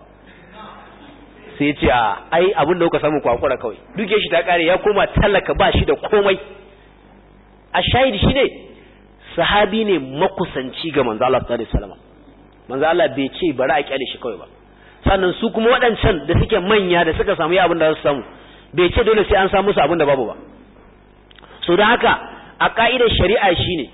sai ya ce a ai abin da kuka samu kwakura kawai duke shi ta kare ya koma talaka ba shi da komai a shahidi shi ne sahabi ne makusanci ga manzo Allah sallallahu alaihi wasallam manzo Allah bai ce bari a kyale shi kawai ba sannan su kuma waɗancan da suke manya da suka samu ya abin da za su samu bai ce dole sai an samu su abin da babu ba so don haka a ka'idar shari'a shine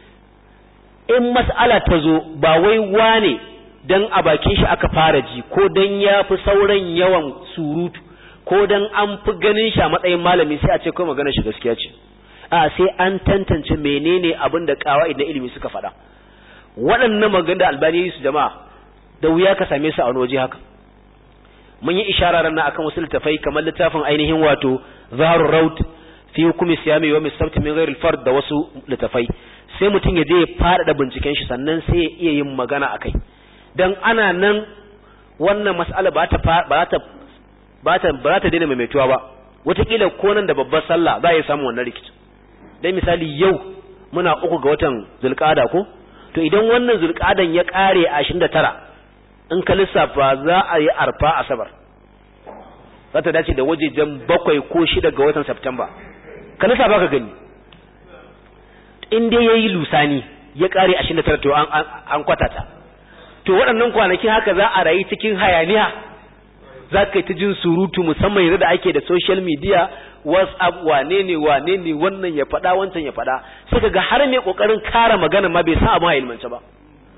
in mas'ala ta zo ba wai wane dan a bakin shi aka fara ji ko dan ya fi sauran yawan surutu ko dan an fi ganin shi a matsayin malami sai a ce kai magana shi gaskiya ce a sai an tantance menene abin da kawai na ilimi suka faɗa waɗannan magana da albani su jama'a da wuya ka same su a wani waje haka mun yi ishara ran akan wasu littafai kamar littafin ainihin wato zaharul raut fi hukumi siyami wa misabt min ghairi fard da wasu littafai sai mutum ya je ya fara binciken shi sannan sai ya iya yin magana akai dan ana nan wannan mas'ala ba ta ba ta ba ta ba ta daina maimaituwa ba wataƙila ko nan da babbar sallah za a yi samu wannan rikici dan misali yau muna uku ga watan zulqa'ada ko to idan wannan zulqa'adan ya kare a 29 in ka lissafa za a yi arfa asabar za ta dace da wajejen bakwai ko shida ga watan Septemba ka lissafa ka gani in dai yayi lusani ya kare 29 to an an kwatata to waɗannan kwanaki haka za a rayu cikin hayaniya za ka yi ta jin surutu musamman yanzu da ake da social media whatsapp wane ne wane ne wannan ya faɗa wancan ya faɗa sai ka ga har mai ƙoƙarin kara magana ma bai san abin a ilmance ba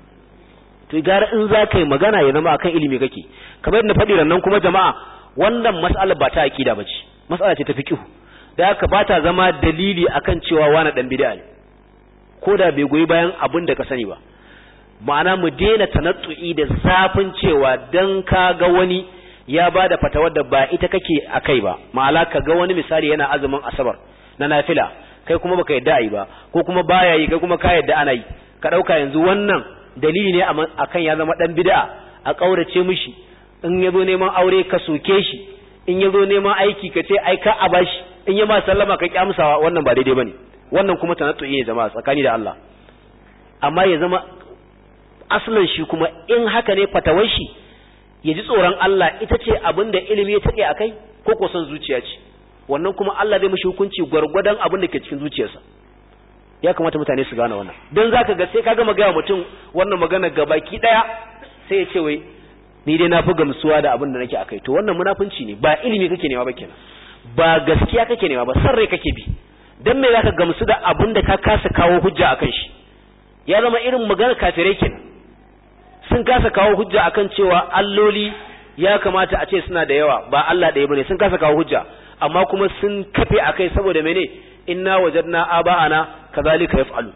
to gara in za ka yi magana ya zama akan ilimi kake kamar yadda faɗi rannan kuma jama'a wannan mas'ala ba ta aqida ba ce mas'ala ce ta fiqh da haka ba ta zama dalili akan cewa wani dan bid'a ne ko da bai goyi bayan abin da ka sani ba ma'ana mu daina tanattu'i da zafin cewa dan ka ga wani ya ba da fatawar da ba ita kake a kai ba ma'ala ka ga wani misali yana azumin asabar na nafila kai kuma baka yadda ayi ba ko kuma baya yi kai kuma ka yadda ana yi ka dauka yanzu wannan dalili ne akan ya zama dan bid'a a kaurace mishi in yazo neman aure ka soke shi in yazo neman aiki ka ce ai ka a bashi in ya ma sallama ka kyamsawa wannan ba daidai bane wannan kuma tanattu'i ne jama'a tsakani da Allah amma ya zama asalin shi kuma in haka ne fatawar shi ya ji tsoron Allah ita ce abin da ilimi ya take akai ko ko son zuciya ce wannan kuma Allah zai mishi hukunci gwargwadon abin da ke cikin zuciyarsa ya kamata mutane su gane wannan don zaka ga sai ka gama gaya mutum wannan magana ga baki daya sai ya ce wai ni dai na fi gamsuwa da abin da nake akai to wannan munafunci ne ba ilimi kake nema ba kenan ba gaskiya kake nema ba san rai kake bi dan me zaka gamsu da abin da ka kasa kawo hujja akan shi ya zama irin magana kafirai kenan sun kasa kawo hujja akan cewa alloli ya kamata a ce suna da yawa ba Allah ɗaya bane sun kasa kawo hujja amma kuma sun kafe akai saboda mene inna wajadna aba'ana kazalika yaf'alu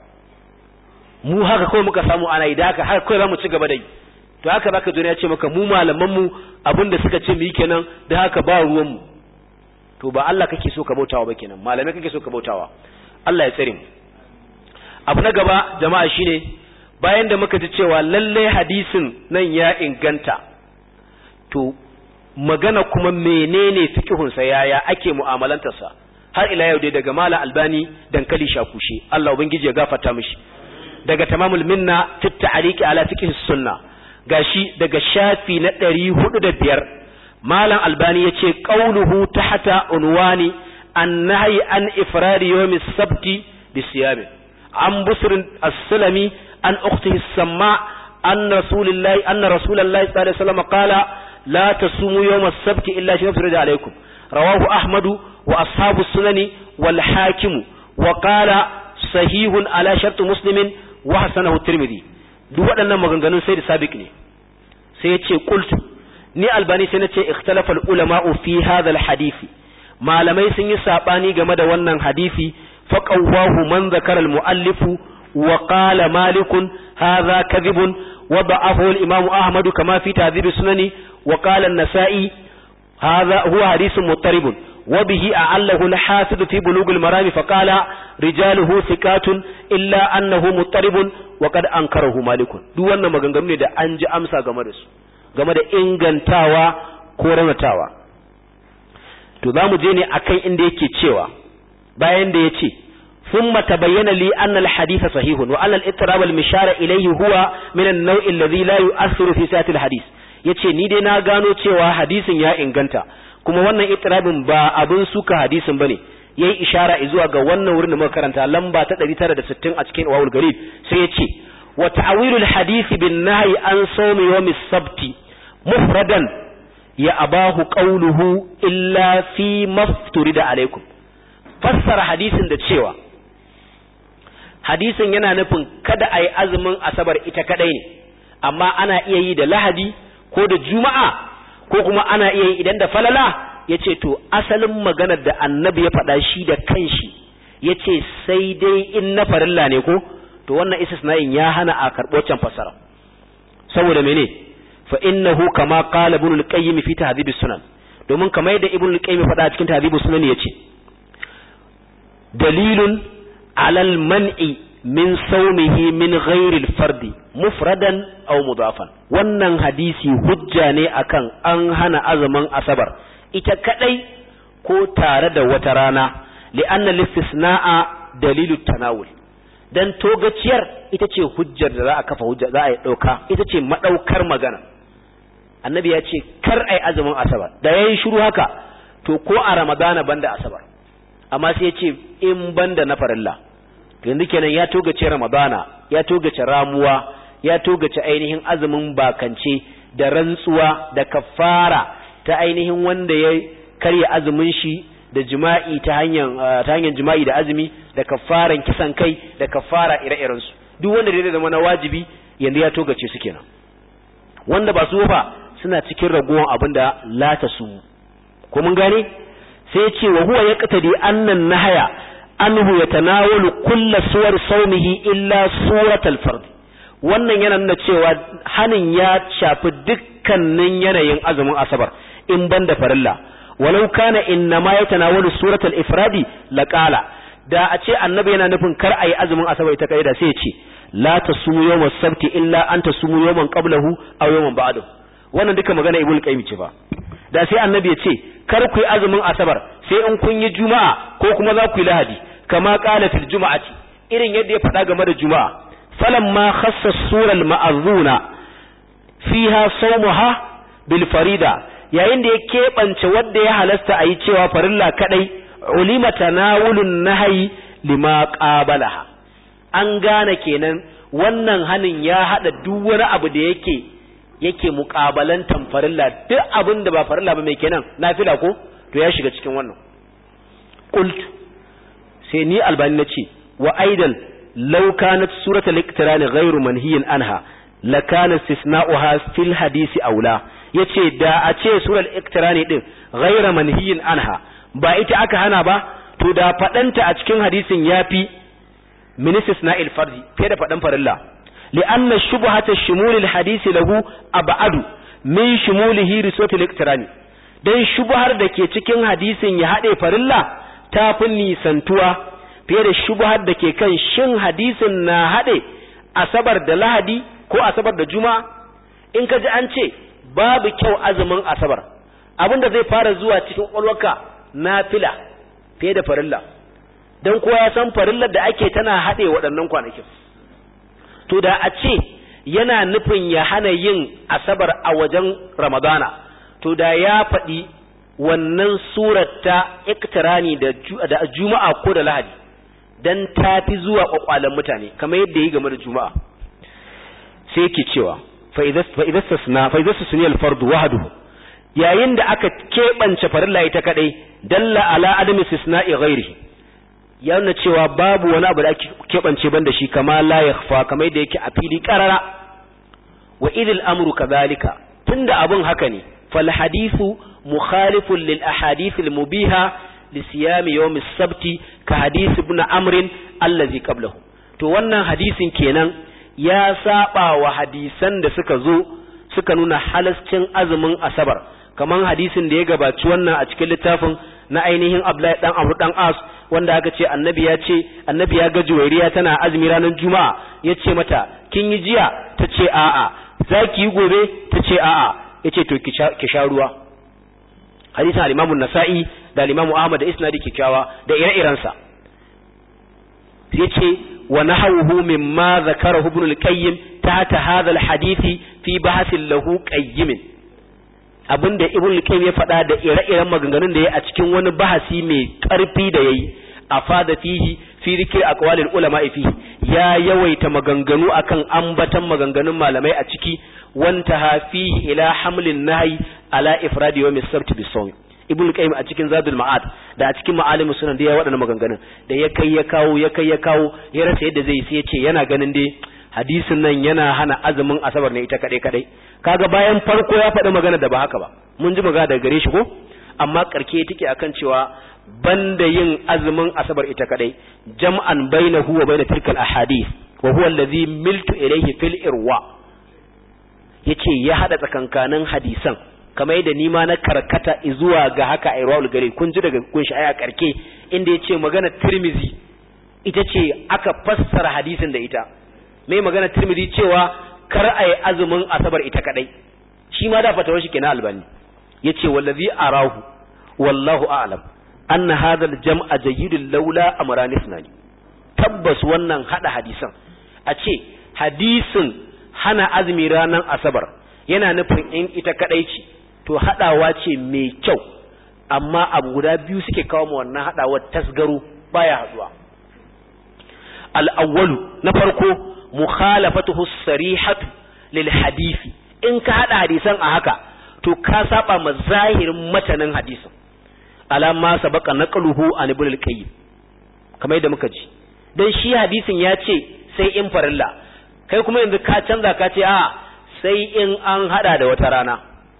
mu haka kawai muka samu ana yi da haka har kawai zamu ci gaba da yi to haka zaka zo ya ce maka mu malaman mu abinda suka ce mu yi kenan da haka ba ruwan mu to ba Allah kake so ka bautawa ba kenan malamai kake so ka bautawa Allah ya tsare mu abu na gaba jama'a shine bayan da muka ji cewa lalle hadisin nan ya inganta to magana kuma menene fiqhunsa yaya ake mu'amalantarsa har ila yau dai daga mala albani dankali shakushe Allah ubangiji ya gafarta mishi daga tamamul minna fit ta'liqi ala fiqh sunna gashi daga shafi na 405 malam albani yace qauluhu tahta unwani an-nahyi an ifradi yawm as-sabti bi siyam an busr as-sulami an ukhtihi as-samma an rasulillahi anna rasulullahi sallallahu alaihi wasallam qala la tasumu yawm as-sabti illa shay'un yufradu alaykum rawahu ahmadu wa ashabu sunani wal hakimu wa qala sahihun ala shart muslimin wa hasanahu tirmidhi duk waɗannan maganganun sai da sabiq ne sai ya ce qultu ni albani sai na ce ikhtalafa ulama'u fi hadha al hadisi malamai sun yi sabani game da wannan hadisi fa qawwahu man zakara al muallifu wa qala malikun hadha kadhibun وضعفه الإمام أحمد كما في تهذيب السنن وقال النسائي هذا هو حديث مضطرب وبه أعله الحافظ في بلوغ المرام فقال رجاله ثقات إلا أنه مضطرب وقد أنكره مالك duk wannan maganganu ne da an ji amsa game da su game da ingantawa ko ranatawa to za mu je ne akan inda yake cewa bayan da ya ce ثم تبين لي أن الحديث صحيح وأن الاضطراب المشار إليه هو من النوع الذي لا يؤثر في ساعة الحديث yace ni dai na gano cewa hadisin ya inganta kuma wannan itirabin ba abin suka hadisin bane yayi ishara zuwa ga wannan wurin da muka karanta lamba ta 960 a cikin wawul garib sai yace wa ta'wilul hadith bin nahyi an sawmi yawm as-sabt mufradan ya abahu qawluhu illa fi mafturida alaikum fassara hadisin da cewa hadisin yana nufin kada a yi azumin asabar ita kadai ne amma ana iya yi da lahadi ko da juma'a ko kuma ana iya yi idan da falala ya ce to asalin maganar da annabi ya faɗa shi da kanshi ya ce sai dai in na farilla ne ko to wannan istisna'in ya hana a karɓo can fassara saboda mene fa innahu kama qala ibn al-qayyim fi tahdhib sunan domin kamar yadda ibn al-qayyim faɗa cikin tahdhib sunan yace dalilun alal man'i min saumihi min ghairil fardi mufradan aw mudafan wannan hadisi hujja ne akan an hana azumin asabar ita kadai ko tare da wata rana li'anna listisna'a dalilu tanawul dan togaciyar ita ce hujjar da za a kafa hujja za a yi dauka ita ce madaukar magana annabi ya ce kar ai azumin asabar da yayin shiru haka to ko a ramadana banda asabar amma sai ya ce in banda na farilla yanzu kenan ya togace ramadana ya togace ramuwa ya togace ainihin azumin bakance da rantsuwa da kafara ta ainihin wanda ya karya azumin shi da jima'i ta hanyar ta hanyar jima'i da azumi da kafaran kisan kai da kafara ire-iren su duk wanda da zama na wajibi yanzu ya togace su kenan wanda ba su fa suna cikin ragowar abinda la ta su ko mun gane sai ce wa huwa yaqtadi annan nahaya anhu yatanawalu kulla suwar saumihi illa suratal fard wannan yana nuna cewa hanin ya shafi dukkanin yanayin azumin asabar in banda farilla walau kana innama yatanawalu suratal ifradi laqala da a ce annabi yana nufin kar ayi azumin asabar ita kai da sai ya ce la tasumu yawmas sabti illa an tasumu yawman qablahu aw yawman ba'dahu wannan duka magana ibnu qayyim ce ba da sai annabi ya ce kar ku yi azumin asabar sai in kun yi juma'a ko kuma za ku yi lahadi kama qala fil juma'ati irin yadda ya faɗa game da juma'a falamma khassa sural ma'azuna fiha sawmuha bil farida yayin da ya keɓance wanda ya halasta a yi cewa farilla kadai ulima tanawulun nahyi lima qabalaha an gane kenan wannan hanin ya hada duk wani abu da yake yake muƙabalantan farilla duk abin da ba farilla ba mai kenan nafila ko to ya shiga cikin wannan qult sai ni albani nace wa aidan law kanat suratul iqtiran ghayru manhiyin anha la kana istisna'uha fil hadisi aula yace da a ce suratul iqtiran din ghayra manhiyin anha ba ita aka hana ba to da fadanta a cikin hadisin yafi min istisna'il fardi fiye da fadan farilla لأن شبهة الشمول الحديث له أبعد من شموله رسوة الاقتراني dan shubhar da ke cikin hadisin ya haɗe farilla ta fi nisantuwa fiye da shubhar da ke kan shin hadisin na haɗe asabar da lahadi ko asabar da juma'a in ka ji an ce babu kyau azumin asabar abinda zai fara zuwa cikin ƙwalwaka nafila fiye da farilla don kowa ya san farillar da ake tana haɗe waɗannan kwanakin to da a ce yana nufin ya hana yin asabar a wajen ramadana to da ya faɗi wannan surar ta iktirani da juma'a ko da lahadi dan ta fi zuwa kwakwalen mutane kamar yadda yi game da juma'a sai yake cewa fa idza sasna fa idza sasna al fardu wahduhu yayin da aka keɓance farilla ita kadai dalla ala adami istisna'i ghairihi ya nuna cewa babu wani abu da ake keɓance banda shi kama la yakhfa kamar da yake a fili qarara wa idil amru kadhalika tunda abun haka ne fal hadithu mukhalifun lil ahadith al mubiha li siyam yawm as-sabt ka hadith ibn amr allazi qablahu to wannan hadisin kenan ya saba wa hadisan da suka zo suka nuna halascin azumin asabar kaman hadisin da ya gabaci wannan a cikin littafin na ainihin Abdullahi dan Amr dan As wanda aka ce annabi ya ce annabi ya ga juwairiya tana azumi ranar juma'a ya ce mata kin yi jiya ta ce a'a za ki yi gobe ta ce a'a ya ce to ki sha ruwa hadisin al-imamu nasa'i da al-imamu ahmad da isnadi kikkiawa da ire-irensa ya ce wa nahawuhu mimma zakarahu ibn al-qayyim tahta hadha al-hadisi fi bahasin lahu qayyimin abinda ibn al-qayyim ya faɗa da ire-iren maganganun da ya a cikin wani bahasi mai ƙarfi da yayi afada fihi fi zikr aqwalil ulama fihi ya yawaita maganganu akan ambatan maganganun malamai a ciki wanta fihi ila hamlin nahyi ala ifradi yawm as-sabt bis-sawm ibn qayyim a cikin zadul ma'ad da a cikin ma'alim sunan da ya waɗannan maganganun da ya kai ya kawo ya kai ya kawo ya rasa yadda zai sai ya ce yana ganin dai hadisin nan yana hana azumin asabar ne ita kadai kadai kaga bayan farko ya faɗi magana da ba haka ba mun ji magana daga gare shi ko amma karke take akan cewa banda yin azumin asabar ita kadai jam'an bainahu wa bain tilkal ahadith wa huwa alladhi miltu ilayhi fil irwa yace ya hada tsakankanin hadisan kamar yadda nima na karkata zuwa ga haka a irwaul gari kun ji daga kun shi aya karke inda yace magana tirmizi ita ce aka fassara hadisin da ita mai magana tirmizi cewa kar a yi azumin asabar ita kadai shi ma da fatawar shi kenan albani yace wallazi arahu wallahu a'lam anna hadha al-jam'a jayyidun laula amran ithnani tabbas wannan hada hadisan a ce hadisin hana azumi ranar asabar yana nufin in ita kadai ce to hadawa ce mai kyau amma abu guda biyu suke kawo mu wannan hadawar tasgaro baya haduwa al-awwalu na farko mukhalafatuhu sarihatu lil hadisi in ka hada hadisan a haka to ka saba ma zahirin matanin hadisin alama sabaka naqluhu an ibn al-qayyim kamar yadda muka ji dan shi hadisin ya ce sai in farilla kai kuma yanzu ka canza ka ce a sai in an hada da wata rana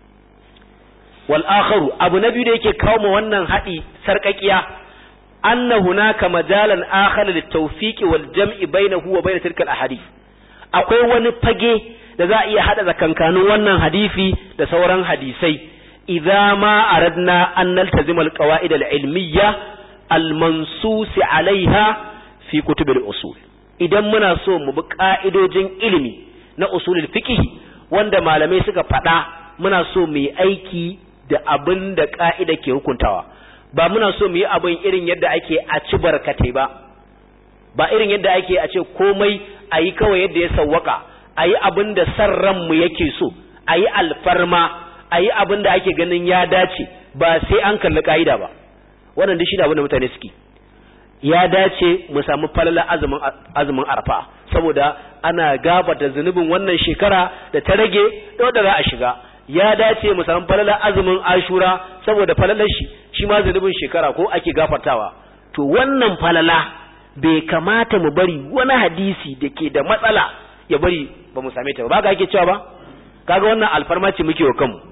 wal akharu abu na biyu da yake kawo mu wannan hadi sarkakiya anna hunaka majalan akhar lit tawfiq wal jam'i bainahu wa bain tilka al ahadith akwai wani fage da za a iya hada zakankanin wannan hadisi da sauran hadisai idza ma aradna an naltazima al qawaid al ilmiyya al mansus alaiha fi kutub al usul idan muna so mu bi ka'idojin ilimi na usulul fiqh wanda malamai suka faɗa muna so mu yi aiki da abin da ka'ida ke hukuntawa ba muna so mu yi abin irin yadda ake a ci barkatai ba ba irin yadda ake a ce komai a yi kawai yadda ya sawwaka a yi abin da san ranmu yake so a yi alfarma a yi abin da ake ganin ya dace ba sai an kalli ka'ida ba wannan duk shi da abin da mutane suke ya dace mu samu falala azumin azumin arfa saboda ana gabata zunubin wannan shekara da ta rage da wanda za a shiga ya dace mu samu falala azumin ashura saboda falalar shi shi ma zunubin shekara ko ake gafartawa to wannan falala bai kamata mu bari wani hadisi da ke da matsala ya bari ba mu same ta ba ga ake cewa ba kaga wannan alfarma ce muke wa kanmu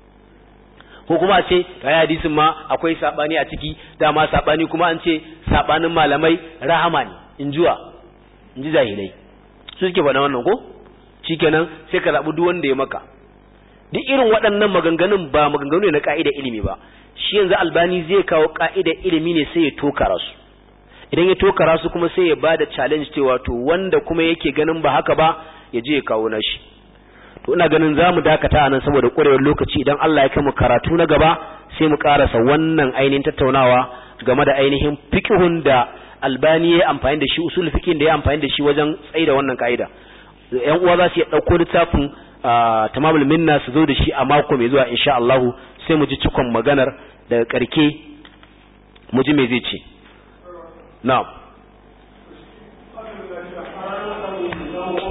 ko kuma ce kai hadisin ma akwai sabani a ciki dama sabani kuma an ce sabanin malamai rahama ne in juwa in ji jahilai su suke faɗa wannan ko shikenan sai ka zaɓi duk wanda ya maka duk irin waɗannan maganganun ba maganganu ne na ka'ida ilimi ba shi yanzu albani zai kawo ka'ida ilimi ne sai ya tokara su idan ya tokara su kuma sai ya bada challenge cewa to wanda kuma yake ganin ba haka ba ya je ya kawo nashi to ina ganin za mu dakata a nan saboda ƙwarewar lokaci idan Allah ya kai mu karatu na gaba sai mu karasa wannan ainihin tattaunawa game da ainihin fiqhun da albani ya amfani da shi usul fiqhin da ya amfani da shi wajen tsaida wannan ka'ida yan uwa za su iya ɗauko littafin tamamul minna su zo da shi a mako mai zuwa insha Allah sai mu ji cikon maganar daga karke mu ji me zai ce na'am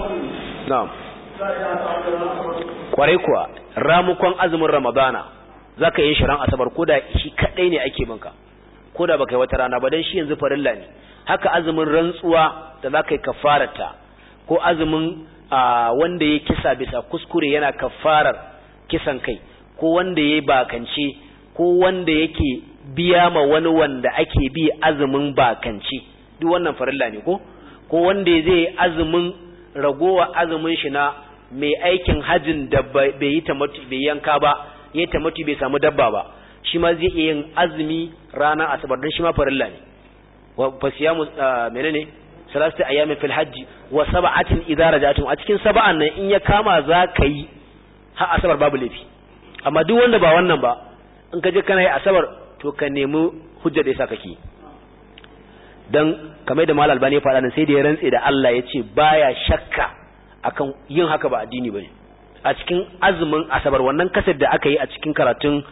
na'am kwarai kuwa ramukon azumin ramadana zaka yi shirin asabar ko da shi kadai ne ake binka ko da baka yi wata rana ba dan shi yanzu farilla ne haka azumin rantsuwa da zaka yi kafarata ko azumin wanda ya kisa bisa kuskure yana kafarar kisan kai ko wanda ya bakance ko wanda yake biya ma wani wanda ake bi azumin bakance duk wannan farilla ne ko ko wanda zai azumin ragowa azumin shi na mai aikin hajjin da bai yi tamatu bai yanka ba yayi tamatu bai samu dabba ba shi ma zai iya yin azumi ranar asabar don shi ma farilla ne wa fasiyamu menene salatu ayyamin fil hajji wa sab'atin idza raja'tum a cikin sab'an nan in ya kama za ka yi har asabar babu laifi amma duk wanda ba wannan ba in ka je kana yi asabar to ka nemi hujjar da yasa kake dan kamar da malal albani ya faɗa nan sai da ya rantse da Allah ya ce baya shakka akan yin haka ba addini bane a cikin azumin asabar wannan kasar da aka yi a cikin karatun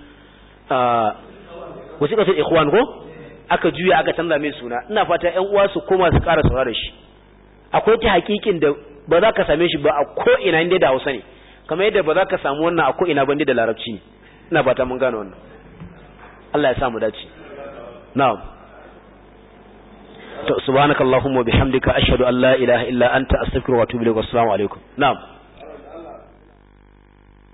wasu kasar ikhwan ko aka juya aka canza mai suna ina fata ƴan uwa su koma su ƙara saurara shi akwai ta hakikin da ba za ka same shi ba a ko ina inda da Hausa ne kamar yadda ba za ka samu wannan a ko ina ba da Larabci ne ina fata mun gane wannan Allah ya sa mu dace na'am to subhanakallahumma bihamdika ashhadu an la ilaha illa anta astaghfiruka wa atubu ilaik assalamu alaikum na'am